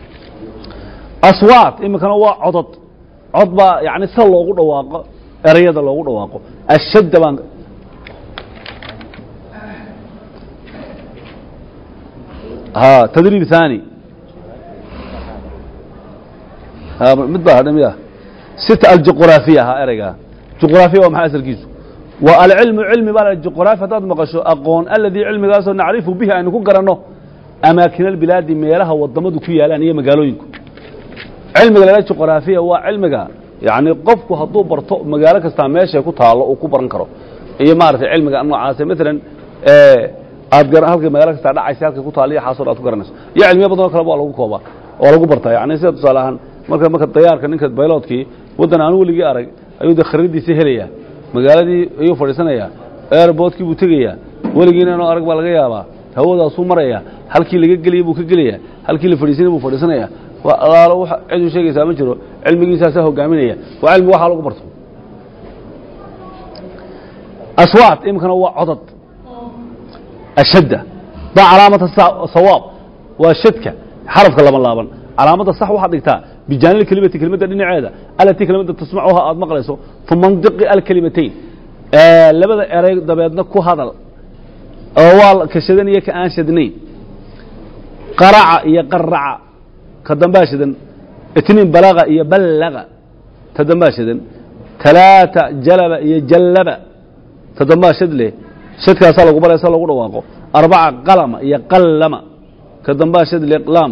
aswaat iminkana waa codod cod baa yani sida loogu dhawaaqo erayada loogu dhawaaqo ashadda baan ha tadriib ثاني mid baa hadha miya sita aljuqraafiya ahaa ereygaa juqraafiya waa maxay asalkiisu waa alcilmu cilmi baa juqraafi haddaad maqasho aqoon aladii cilmigaasoo nacrifu bihi aynu ku garanno amaakina albilaadi meelaha wadamadu ku yaalaan iyo magaalooyinku cilmiga lala juqraafiya waa cilmiga yani qofku hadduu barto magaalo kastaa meeshay ku taallo uu ku baran karo iyo maaragtay cilmiga noocaase maalan aad halka magaalo kastaa dhacaysa halkay ku taalla iyo xaasoo aad ku garanayso iyo cilmiyo badan oo kaleba waa lagu koobaa oo lagu bartaa yani sida tusaale ahaan marka marka dayaarka ninka bayloodkii waddan aanu weligii arag ayuu de kharidiisa helayaa magaaladii ayuu fadhiisanayaa airboodkii buu tegayaa weligiina inuu arag baa laga yaabaa hawadaasuu marayaa halkii laga geliyey buu ka gelayaa halkii la fadhiisanay buu fadhiisanayaa waa alaalo wax ciduu sheegaysaa ma jiro cilmigiisaasaa hogaaminaya waa cilmi waxaa lagu barto aswaat iminkana waa codod ashadda baa calaamata sawaab waa shadka xarafka laba laaban calaamadda sax waxaad dhigtaa bijaanil kelimati kelimadda dhinaceeda alatii kelimada tasmacuha aad maqlayso uma ndiqi alkelimatayn labada erey dabeedna ku hadal oo waa ka shadan iyo ka aan shadnayn qaraca iyo qaraca ka dambaa shadan itniin balaga iyo ballaga ta dambaa shadan talaata jalaba iyo jallaba todobaa shad leh shadkaasaa lagu baraya sa lagu dhawaaqo arbaca qalama iyo qallama ka dambaa shad leh laam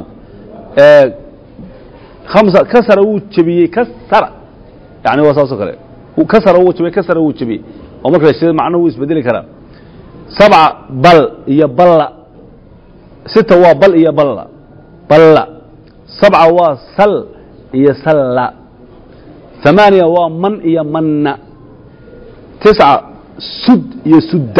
hamsa kasara wuu jebiyey kasara yani waa saasoo kale kasara wuu jebiyey kasara wuu jebiyey oo marka la shida macnuhu wuu isbedeli karaa sabca bal iyo balla sita waa bal iyo balla balla sabca waa sal iyo salla ثamaaniya waa man iyo manna tisca sud iyo sudda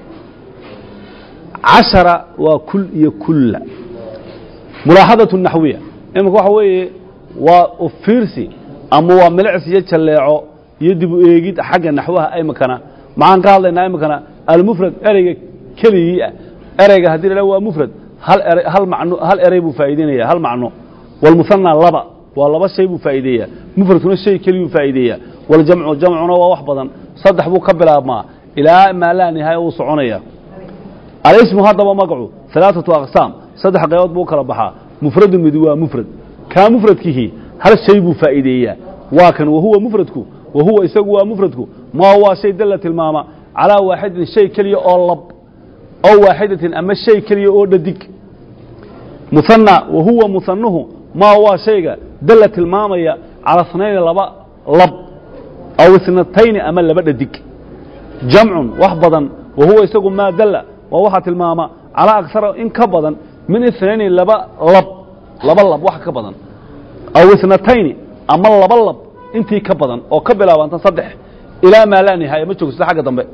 cashara waa kul iyo kulla mulaaxadaة naxwiya iminka waxa weeye waa ufiirsi ama waa milicsi iyo jalleeco iyo dib u eegid xagga naxwaha imikana maxaan ka hadlaynaa imikana almufrad ereyga keligii ah ereyga haddii la waa mufrad hal ere hal macno hal erey buu faa'iideynaya hal macno walmuhanna laba waa laba shay buu faa'iideeyaa mufradkuna shay keliyuu faa'iideeyaa waljamcu jamcuna waa wax badan saddex buu ka bilaabmaa ilaa maa laa nihaaya uu soconaya alismu haddaba magacu alaaثatu aqsaam saddex qaybood buu u kala baxaa mufradu mid waa mufrad kaa mufradkihi hal shay buu faa'iideeyaa waa kan wahuwa mufradku wahuwa isagu waa mufradku maa waa shay dalla tilmaama calaa waaxidin shay keliya oo lab ow waaxidatin ama shay keliya oo dhadig muhanna wahuwa muhanuhu maa waa shayga dalla tilmaamaya cala snayni laba lab aw isnatayni ama laba dhadig jamcun wax badan wahuwa isagu maa dalla waa waxaa tilmaama calaa aksara in ka badan min inayni laba lab laba lab wax ka badan aw isnatayni ama laba lab intii ka badan oo ka bilaabanta saddex ilaa maa laa nihaaya ma joogsato xagga dambe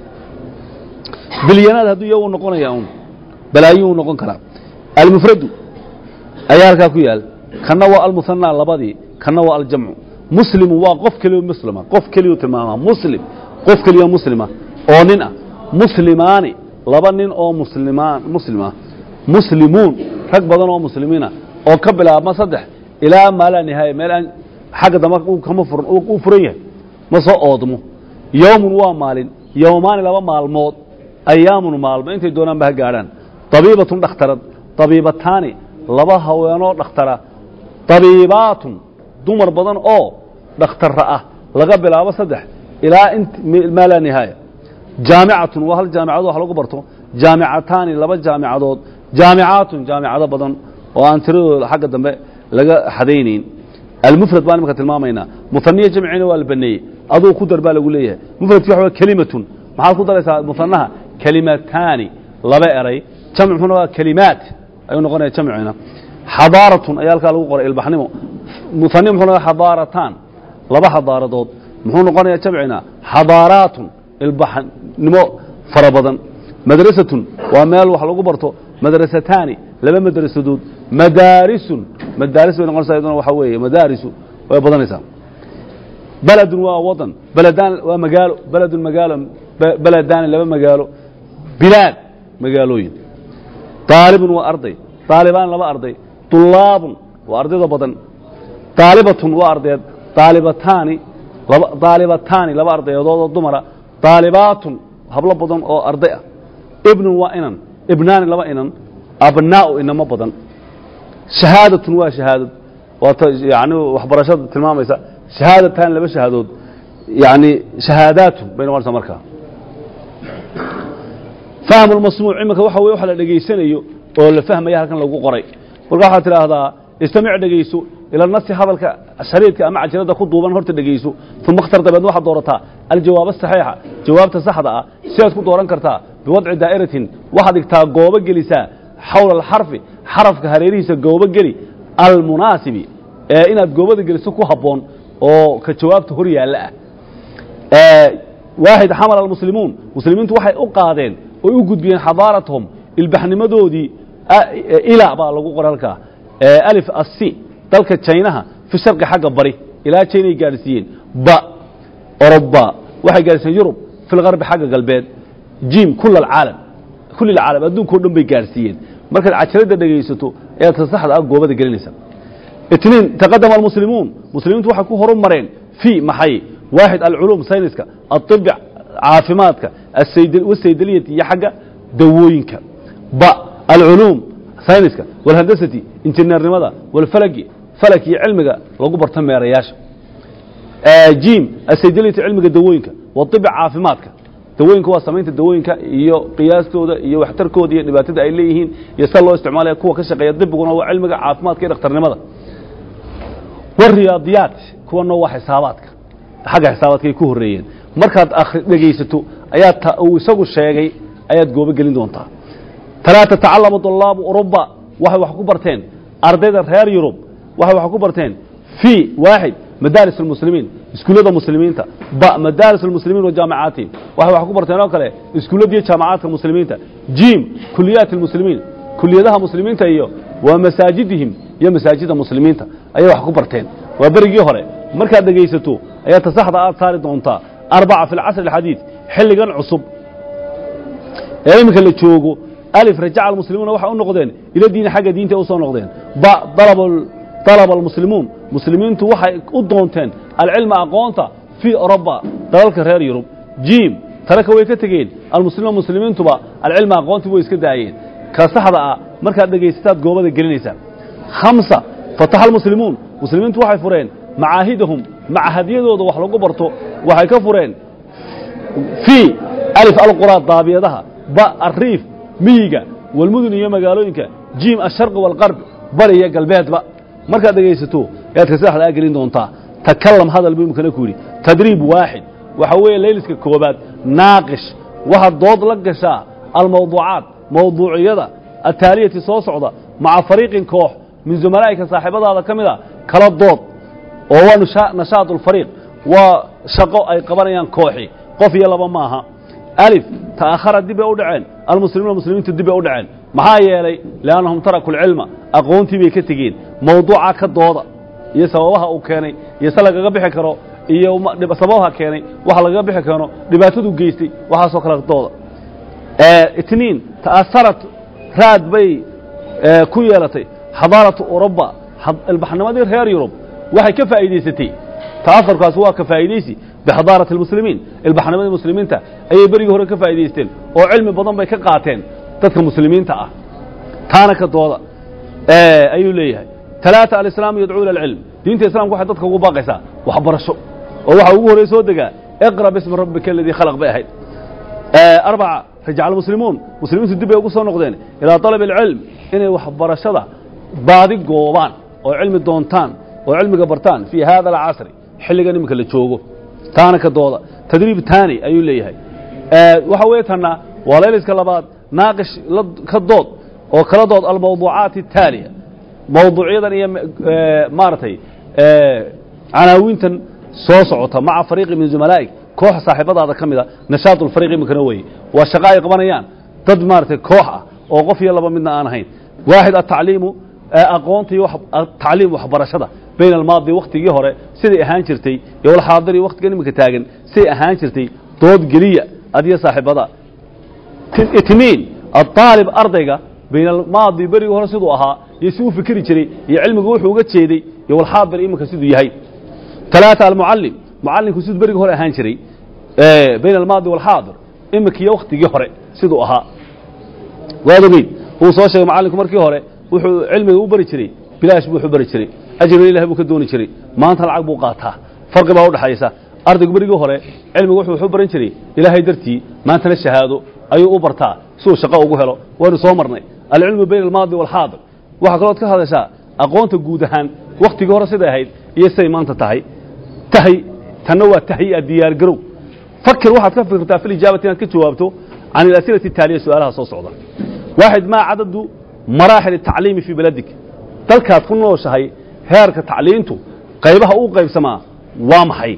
bilyanaad hadduu iyagu noqonaya un balaayuu noqon karaa almufradu ayaa halkaa ku yaal kanna waa almuhanaa labadii kanna waa aljamcu muslimu waa qof keliyo muslima qof keliyuu tilmaamaa muslim qof keliyo muslima oo nin ah muslimaani laba nin oo muslimaan muslim ah muslimuun rag badan oo muslimiina oo ka bilaabma saddex ilaa maa laa nihaaya meel aan xagga dambe kama furan uu furan yahay ma soo oodmo yowmun waa maalin yowmaani laba maalmood ayaamun maalmo intay doonaan ba ha gaadhaan طabiibatun dhakhtarad طabiibataani laba haweenoo dhakhtara طabiibaatun dumar badan oo dhakhtara ah laga bilaabo saddex ilaa maa laa nihaaya jaamicatun waa hal jaamicado wax lagu barto jaamicataani laba jaamicadood jaamicaatun jaamicado badan oo aan tiradooda xagga dambe laga xadaynayn almufrad baan imaka tilmaamaynaa muaniya jamcina waa la baneeyey aduu ku dar baa lagu leeyahay mufradki waxa wa kelimatun maxaad ku daraysaa muanaha kelimataani laba eray jamcuna waa kelimaat ayuu noqonaya jamcina xadaaratun ayaa halkaa lagu qoray ilbaxnimo muani muxuu noqonaya xadaarataan laba xadaaradood muxuu noqonaya jamcina xadaaraatun ilbaxnimo fara badan madrasatun waa meel wax lagu barto madrasataani laba madrasadood madaarisun madaaris bay noqonaysaa iyaduna waxaa weeye madaarisu way badanaysaa beledun waa wadan beledaan waa magaalo beledun magaalo beladaani laba magaalo bilaad magaalooyin daalibun waa arday daalibaan laba arday طulaabun waa ardayda badan daalibatun waa ardayd daalibataani laba daalibataani laba ardayadood oo dumara daalibaatun hablo badan oo arday ah ibnun waa inan ibnaani laba inan abnaa'u inamo badan shahaadatun waa shahaadad waata yani waxbarashada tilmaamaysa shahaadatan laba shahaadood yani shahaadaatun bay noqonaysaa markaa fahmu lmasmuuc iminka waxa weye waxa la dhegaysanayo oo la fahmaya halkan lagu qoray marka waxaad tidhaahdaa istamic dhegayso ila nasi hadalka shariidka ama cajalada ku duuban horta dhegayso uma اkhtar dabeedna waxaad doorataa aljawaab asaxiixa jawaabta saxda ah sidaad ku dooran kartaa biwadci daa'iratin waxaad dhigtaa goobo gelisaa xawla alxarfi xarafka hareerihiisa goobo geli almunaasibi ee inaad goobada geliso ku habboon oo ka jawaabta hor yaalla ah waaxid xamala almuslimuun muslimiintu waxay u qaadeen oy u gudbiyeen xadaaratahum ilbaxnimadoodii ilaa baa lagu qoray halkaa alif assi dalka jaynaha fi sharqi xagga bari ilaa jaynay gaadhsiiyeen ba oroba waxay gaadhsiiyeen yurub fi lgarbi xagga galbeed jim kul alcaalam kulli alcaalam adduunka o dhan bay gaadhsiiyeen markaad cajalada dhegaysato ayaad ta saxda ah goobada gelinaysa itniin taqadama almuslimuun muslimiintu waxay ku horu mareen fii maxay waaxid alculuum sayniska aطibi caafimaadka wasaydaliyati iyo xagga dawooyinka ba alculuum sayniska walhandasati injineernimada walfalagi falak iyo cilmiga lagu barto meerayaasha jim asaydaliyati cilmiga dawooyinka waibi caafimaadka dawooyinka waa samaynta dawooyinka iyo qiyaastooda iyo waxtarkooda iyo dhibaatada ay leeyihiin iyo sida loo isticmaalaya kuwa ka shaqeeya dibiguna waa cilmiga caafimaadka iyo dhakhtarnimada wariyaadiyaat kuwana waa xisaabaadka xagga xisaabaadka ay ku horreeyeen markaad dhegaysato ayaa uu isagu sheegay ayaad goobo gelin doontaa talaa tatacalamu طulaabu uruba waxay wax ku barteen ardayda reer yurub waxay wax ku barteen fii waaxid madaaris اlmuslimiin iskuullada muslimiinta ba madaaris اlmuslimiin wa jaamicaatihim waxay wax ku barteen oo kale iskuulladiiyo jaamacaadka muslimiinta jim kuliyaati اlmuslimiin kuliyadaha muslimiinta iyo waa masaajidihim iyo masaajida muslimiinta ayay wax ku barteen waa berigii hore markaad dhegaysato ayaa tasaxda aad saari doontaa arbaca fi اlcasr اxadiid xilligan cusub ee iminka la joogo alif rajaca almuslimuuna waxay u noqdeen ila diini xagga diinta u soo noqdeen ba dalaba almuslimuun muslimiintu waxay u doonteen alcilma aqoonta fii oroba dalalka reer yurub jim taraka way ka tegeen almuslimuun muslimiintuba alcilma aqoontii way iska daayeen ka saxda ah markaad dhegaysataad goobada gelinaysaa hamsa fataxa almuslimuun muslimiintu waxay fureen macaahidahum macahadyadooda wax lagu barto waxay ka fureen fii alif alqura daabiyadaha ba ariif miyiga walmudun iyo magaalooyinka jim asharqi waalqarb bari iyo galbeedba markaad dhegaysato ayaad ka saxda gelin doontaa takalam hadal buu imkana ku yidhi tadriib waaxid waxa weeye layliska koobaad naaqish waxaad dood la gashaa almawduucaat mawduuciyada ataaliyati soo socda maca fariiqin koox min zumalaa'ika saaxiibadaada ka mid a kala dood oo waa nashaad ulfariiq waa shaqo ay qabanayaan kooxi qof iyo laba maaha alif ta'akhara dib bay u dhaceen almuslimuuna muslimiintu dib bay u dhaceen maxaa yeelay liannahum taraku alcilma aqoontii bay ka tegeen mawduuca ka dooda iyo sababaha uu keenay iyo se lagaga bixi karo iyo sababaha keenay waxa lagaga bixi karo dhibaatadu geystay waxaasoo kale dooda itniin ta'aharat raad bay ku yeelatay xadaaratu uruba ilbaxnimadii reer yurub waxay ka faa'iidaysatay ta'aharkaasi waa ka faa'iidaysi bixadaarati almuslimiin ilbaxnimadii muslimiinta ayay berigii hore ka faa'iidaysteen oo cilmi badan bay ka qaateen dadka muslimiinta ah taana ka dooda ayuu leeyahay talaata alislaamu yadcuu ila alcilm diinta islamka waxay dadka ugu baaqaysaa waxbarasho oo waxa ugu horey soo degaa iqra bismi rabbika aladii khalaq bay ahayd arbaca rajaca almuslimuun muslimiintu dib bay ugu soo noqdeen ilaa talabi alcilm inay waxbarashada baadi goobaan oo cilmi doontaan oo cilmiga bartaan fii hada alcasri xilligan iminka la joogo taana ka dooda tadriib taani ayuu leeyahay waxa weeye tanna waa layliska labaad naaqish ka dood oo kala dood almawduucaat الtaaliya mawduucyadan iyo maaragtay canaawintan soo socota maca fariiqi min zumalaa'ig kooxa saaxiibadaada ka mida nashaad ulfariiq iminkana weeye waa shaqo ay qabanayaan dad maaragtay koox ah oo qof iyo laba midna aan ahayn waaxid atacliimu aqoonta iyo tacliim waxbarashada bayna almaadi waktigii hore siday ahaan jirtay iyo walxaadiri waktigan iminka taagan siday ahaan jirtay dood geliya adiyo saaxiibada itmiin aaalib ardayga bayna almaadi berigii hore siduu ahaa iyo si u fikri jiray iyo cilmigu wuxuu uga jeeday iyo walxaadir iminka siduu yahay talaata almucallim mucallimku siduu berigii hore ahaan jiray bayna almaadi walxaadir iminka iyo waktigii hore siduu ahaa waad ogeyd uu soo sheegay macallinku markii hore wuxuu cilmiga u bari jiray bilaash buu wax u bari jiray ajriga ilahi buu ka dooni jiray maanta lacag buu qaataa farqi baa udhaxaysa ardaygu berigii hore cilmigu wuxuu wax u baran jiray ilaahay dartii maantana shahaado ayuu u bartaa si uu shaqo ugu helo waynu soo marnay alcilmu bayna almaadi walxaadir waxaa kalood ka hadashaa aqoonta guud ahaan waktigii hore siday ahayd iyo siday maanta tahay tahay tanna waa tahyi'a diyaargarow fakir waxaad ka fikirtaa fi lijaabati inaad ka jawaabto can alas'ilati ataaliya su-aalaha soo socda waaxid maa cadadu maraaxil atacliimi fii beladik dalkaad ku nooshahay heerka tacliintu qaybaha uu qaybsamaa waa maxay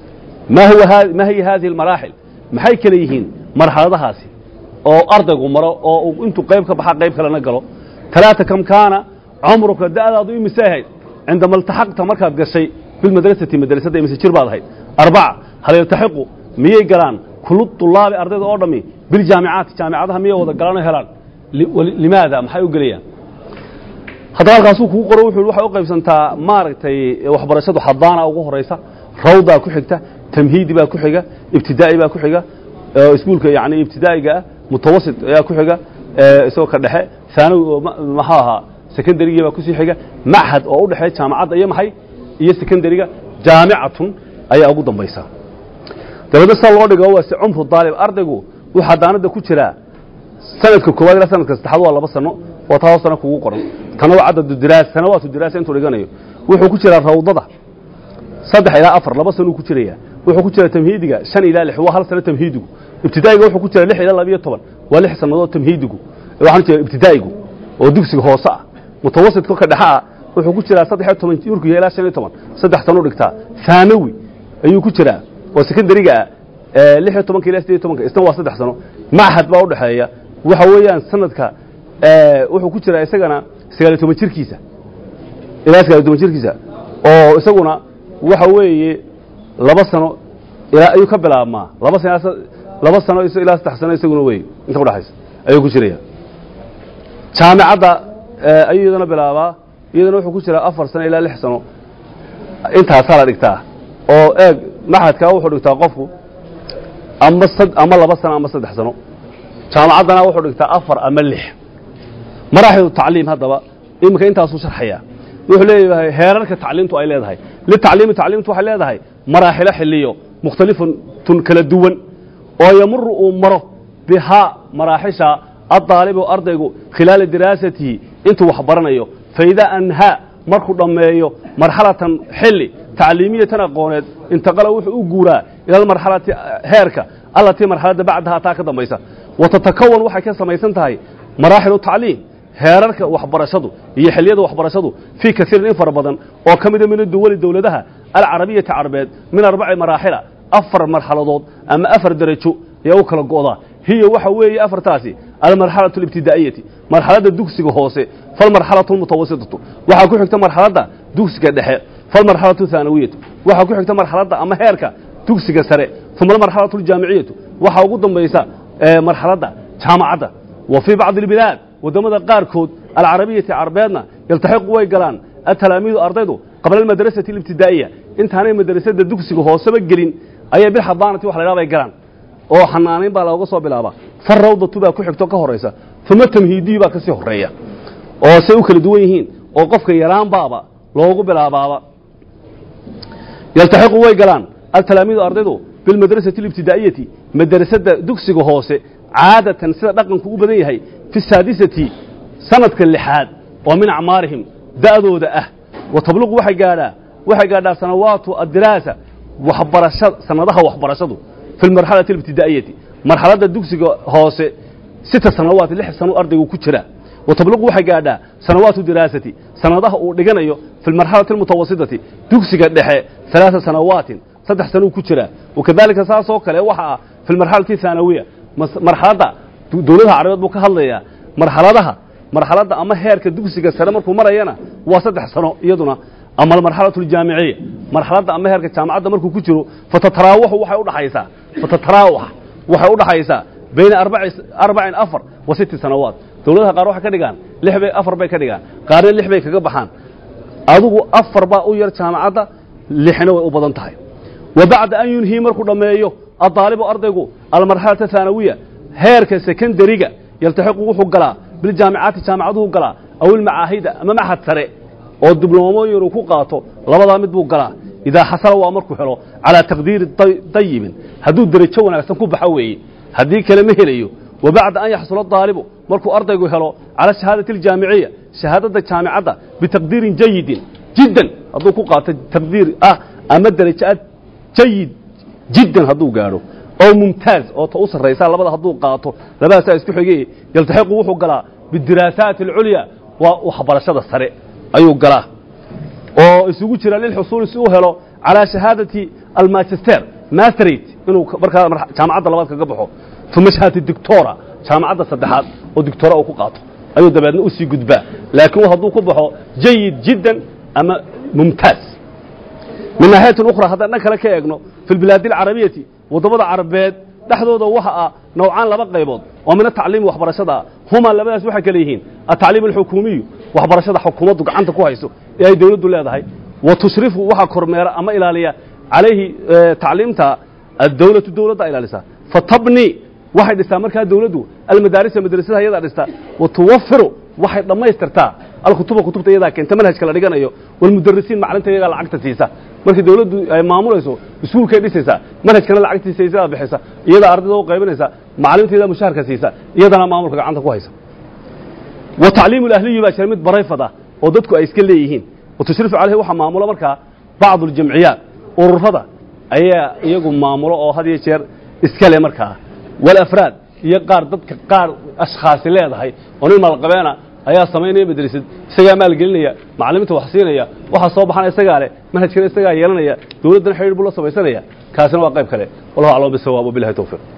ma hiya hadihi almaraaxil maxay kale yihiin marxaladahaasi oo ardaygu maro oo uu intuu qayb ka baxa qayb kalena galo talaata kam kaana cumruka da'daadu imise ahayd cindama iltaxaqta markaad gashay bilmadrasati madrasadda imise jir baad ahayd arbaca hal yaltaxiqu miyay galaan kullu tulaabi ardayda oo dhammi biljaamicaati jaamicadaha miyay wada galaan oo helaan limaada maxay u gelayaan haddaba halkaasuu kugu qoro wuxuu waxay u qaybsantaa maaragtay waxbarashadu xadaana ugu horaysa rawdaa ku xigta tamhiidi baa ku xiga ibtidaa'i baa ku xiga iskuulka yani ibtidaa'iga ah mutawasit ayaa ku xiga isagoo ka dhexe haanawi oo maxuu ahaa secondarygii baa kusii xiga machad oo u dhexeeya jaamacadda iyo maxay iyo secondariga jaamicatun ayaa ugu dambaysa dabeedna sa loo dhigo waa si cumru daalib ardaygu waxaa daanada ku jiraa sanadka koowaad ilaa sanadka saddexaad waa laba sano oo taa hoosana kugu qoran tana waa cadadu diraasa sanawaatu diraasa intuu dhiganayo wuxuu ku jiraa rawdada saddex ilaa afar laba sanuu ku jiraya wuxuu ku jiraa tamhiidiga shan ilaa lix waa hal sano tamhiidigu ibtidaa'iga wuxuu ku jiraa lix ilaa labiyo toban waa lix sannadood tamhiidigu waxaan jeeda ibtidaa'igu oo dugsiga hoose ah mutawasidka ka dhexe ah wuxuu ku jiraa saddex iyo toban yurku ilaa shan iyo toban saddex sano dhigtaa haanawi ayuu ku jiraa oo sekondariga ah lix iyo tobanka ilaa sideed iyo tobanka isna waa saddex sano machad baa udhexeeya waxa weeyaan sanadka wuxuu ku jiraa isagana sagaal iyo toban jirkiisa ilaa sagaal iyo toban jirkiisa oo isaguna waxa weeye laba sano ilaa ayuu ka bilaabmaa laba sano laba sano ilaa saddex sano isaguna wey inta udhexaysa ayuu ku jiraya jaamicadda ayuu iyadana bilaabaa iyadana wuxuu ku jiraa afar sano ilaa lix sano intaasaa la dhigtaa oo eeg maxadkaa wuxuu dhigtaa qofku ama ama laba sano ama saddex sano jaamacaddana wuxuu dhigtaa afar ama lix maraaxilu tacliim haddaba iminka intaasuu sharxaya wuxuu leeyahay heerarka tacliimtu ay leedahay litacliimi tacliimtu waxay leedahay maraaxilo xiliyo mukhtalifatun kala duwan oo yamuru uu maro bihaa maraaxisha addaalibu ardaygu khilaala diraasatihi intuu wax baranayo faidaa anhaa markuu dhammeeyo marxalatan xili tacliimiyatan aqooneed intaqala wuxuu u guuraa ila almarxalati heerka allatii marxaladda bacdahaa taa ka dambaysa watatakawan waxay ka samaysan tahay maraaxilu tacliim heerarka waxbarashadu iyo xiliyada waxbarashadu fii kaiirin in fara badan oo ka mida min duwali dowladaha alcarabiyati carbeed min arbaci maraaxila afar marxaladood ama afar derajo ayaa u kala go'daa hiya waxa weeye afartaasi almarxalatu alibtidaa'iyati marxaladda dugsiga hoose falmarxalatu almutawasitatu waxaa ku xigta marxaladda dugsiga dhexe falmarxalatu thaanawiyatu waxaa ku xigta marxaladda ama heerka dugsiga sare uma almarxalatu aljaamiciyatu waxaa ugu dambaysa marxaladda jaamacadda wa fii bacdi albilaad waddamada qaarkood alcarabiyati carbeedna yaltaxiqu way galaan atalaamiidu ardaydu qabla almadrasati alibtidaa'iya intaanay madrasada dugsiga hooseba gelin ayay bilxadaanati wax la ydhaha bay galaan oo xanaanayn baa looga soo bilaabaa far rawdatu baa ku xigto ka horaysa uma tamhiidiyu baa ka sii horeeya oo say u kala duwan yihiin oo qofka yaraan baaba loogu bilaabaaba yaltaxiqu way galaan altalaamiidu ardaydu bilmadrasati alibtidaa'iyati madrasada dugsiga hoose caadatan sida dhaqanku u badan yahay fi saadisati sanadka lixaad oo min acmaarihim da'dooda ah wa tabluqu waxay gaadhaa waxay gaadhaa sanawaatu addiraasa waxbarashada sanadaha waxbarashadu fi lmarxalati alibtidaa'iyati marxaladda dugsiga hoose sita sanawaat lix sano ardaygu ku jira wa tabluqu waxay gaadhaa sanawaatu diraasati sanadaha uu dhiganayo fi lmarxalati almutawasitati dugsiga dhexe alaaa sanawaatin saddex sanuu ku jira wakadalika saasoo kale waxa ah fi lmarxalati thaanawiya marxaladda dowladaha carabeed buu ka hadlayaa marxaladaha marxaladda ama heerka dugsiga sare markuu marayana waa saddex sano iyaduna ama almarxalatu aljaamiciya marxaladda ama heerka jaamacadda markuu ku jiro fatataraawaxu waxay udhaxaysaa fatataraawax waxay udhaxaysaa bayna arbacin afar wa sitti sanawaat dowladaha qaar waxay ka dhigaan lix bay afar bay ka dhigaan qaarna lix bay kaga baxaan adigu afar baa u yar jaamacadda lixna way u badan tahay wa bacda an yunhii markuu dhammeeyo addaalibu ardaygu almarxalata thaanawiya heerka sekondariga yaltaxiqu wuxuu galaa biljaamicaati jaamacaduhu galaa aw ilmacaahida ama maxad sare oo dibloomooyin uu ku qaato labadaa mid buu galaa idaa xasala waa markuu helo calaa taqdiiri dayibin hadduu derajo wanaagsan ku baxo weeye haddii kale ma helayo wa bacda an yaxsula daalibu markuu ardaygu helo cala shahaadati aljaamiciya shahaadadda jaamicadda bitaqdiirin jayidin jiddan hadduu ku qaato taqdiir ah ama derajo ah jayid jiddan hadduu gaadho oo mumtaaz oo ta u sarraysa labada hadduu qaato labadaasaa isku xigay yaltaxiqu wuxuu galaa bidiraasaati alculya waa waxbarashada sare ayuu galaa oo isugu jira lilxusuuli si u helo calaa shahaadati almanchester masterate inuu markaa jaamacadda labaad kaga baxo uma shahaadati dictora jaamacadda saddexaad oo dictora uu ku qaato ayuu dabeedna u sii gudbaa laakiin hadduu ku baxo jayid jiddan ama mumtaaz min naaxiyatin ukhra haddaan dhan kale ka eegno fi lbilaadi alcarabiyati waddamada carabeed dhexdooda waxa ah nowcaan laba qaybood oo min atacliimi waxbarashada ah huma labadaas waxay kale yihiin atacliim alxukuumiyu waxbarashada xukuumaddu gacanta ku hayso ee ay dowladdu leedahay wa tushrifu waxaa kormeera ama ilaaliya calayhi tacliimta adowlatu dowladda ilaalisa fatabni waxay dhistaa markaa dowladdu almadaarisa madrasadaha iyadaa dhistaa wa tuwafiru waxay dhammaystirtaa alkutuba kutubta iyadaa keenta manhajka la dhiganayo walmudarisiin maclinta iyagaa lacagta siisa markii dawladdu ay maamulayso iskuulkay dhisaysaa manhajkana lacagtiisa iyadaa bixisa iyadaa ardayda u qaybinaysa macalimiinta mushaharka siisa iyadana maamulka gacanta ku haysa wa tacliimu ahliyi baa jira mid barayfad ah oo dadku ay iska leeyihiin wa tushrifu caleyhi waxaa maamula markaa bacdu aljamciyaat ururada ayaa iyagu maamulo oo had iyo jeer iska le markaa walafraad iyo qaar dadka qaar ashkhaasi leedahay oo nin maalqabeena ayaa samaynaya madrasad isagaa maalgelinaya macalimiinta wax siinaya waxaa soo baxana isagaa leh manhajkana isagaa yeelanaya dawladdana xidhiir buu la samaysanaya kaasina waa qayb kale wallahu aclam bisawaab wabilahi towfiiq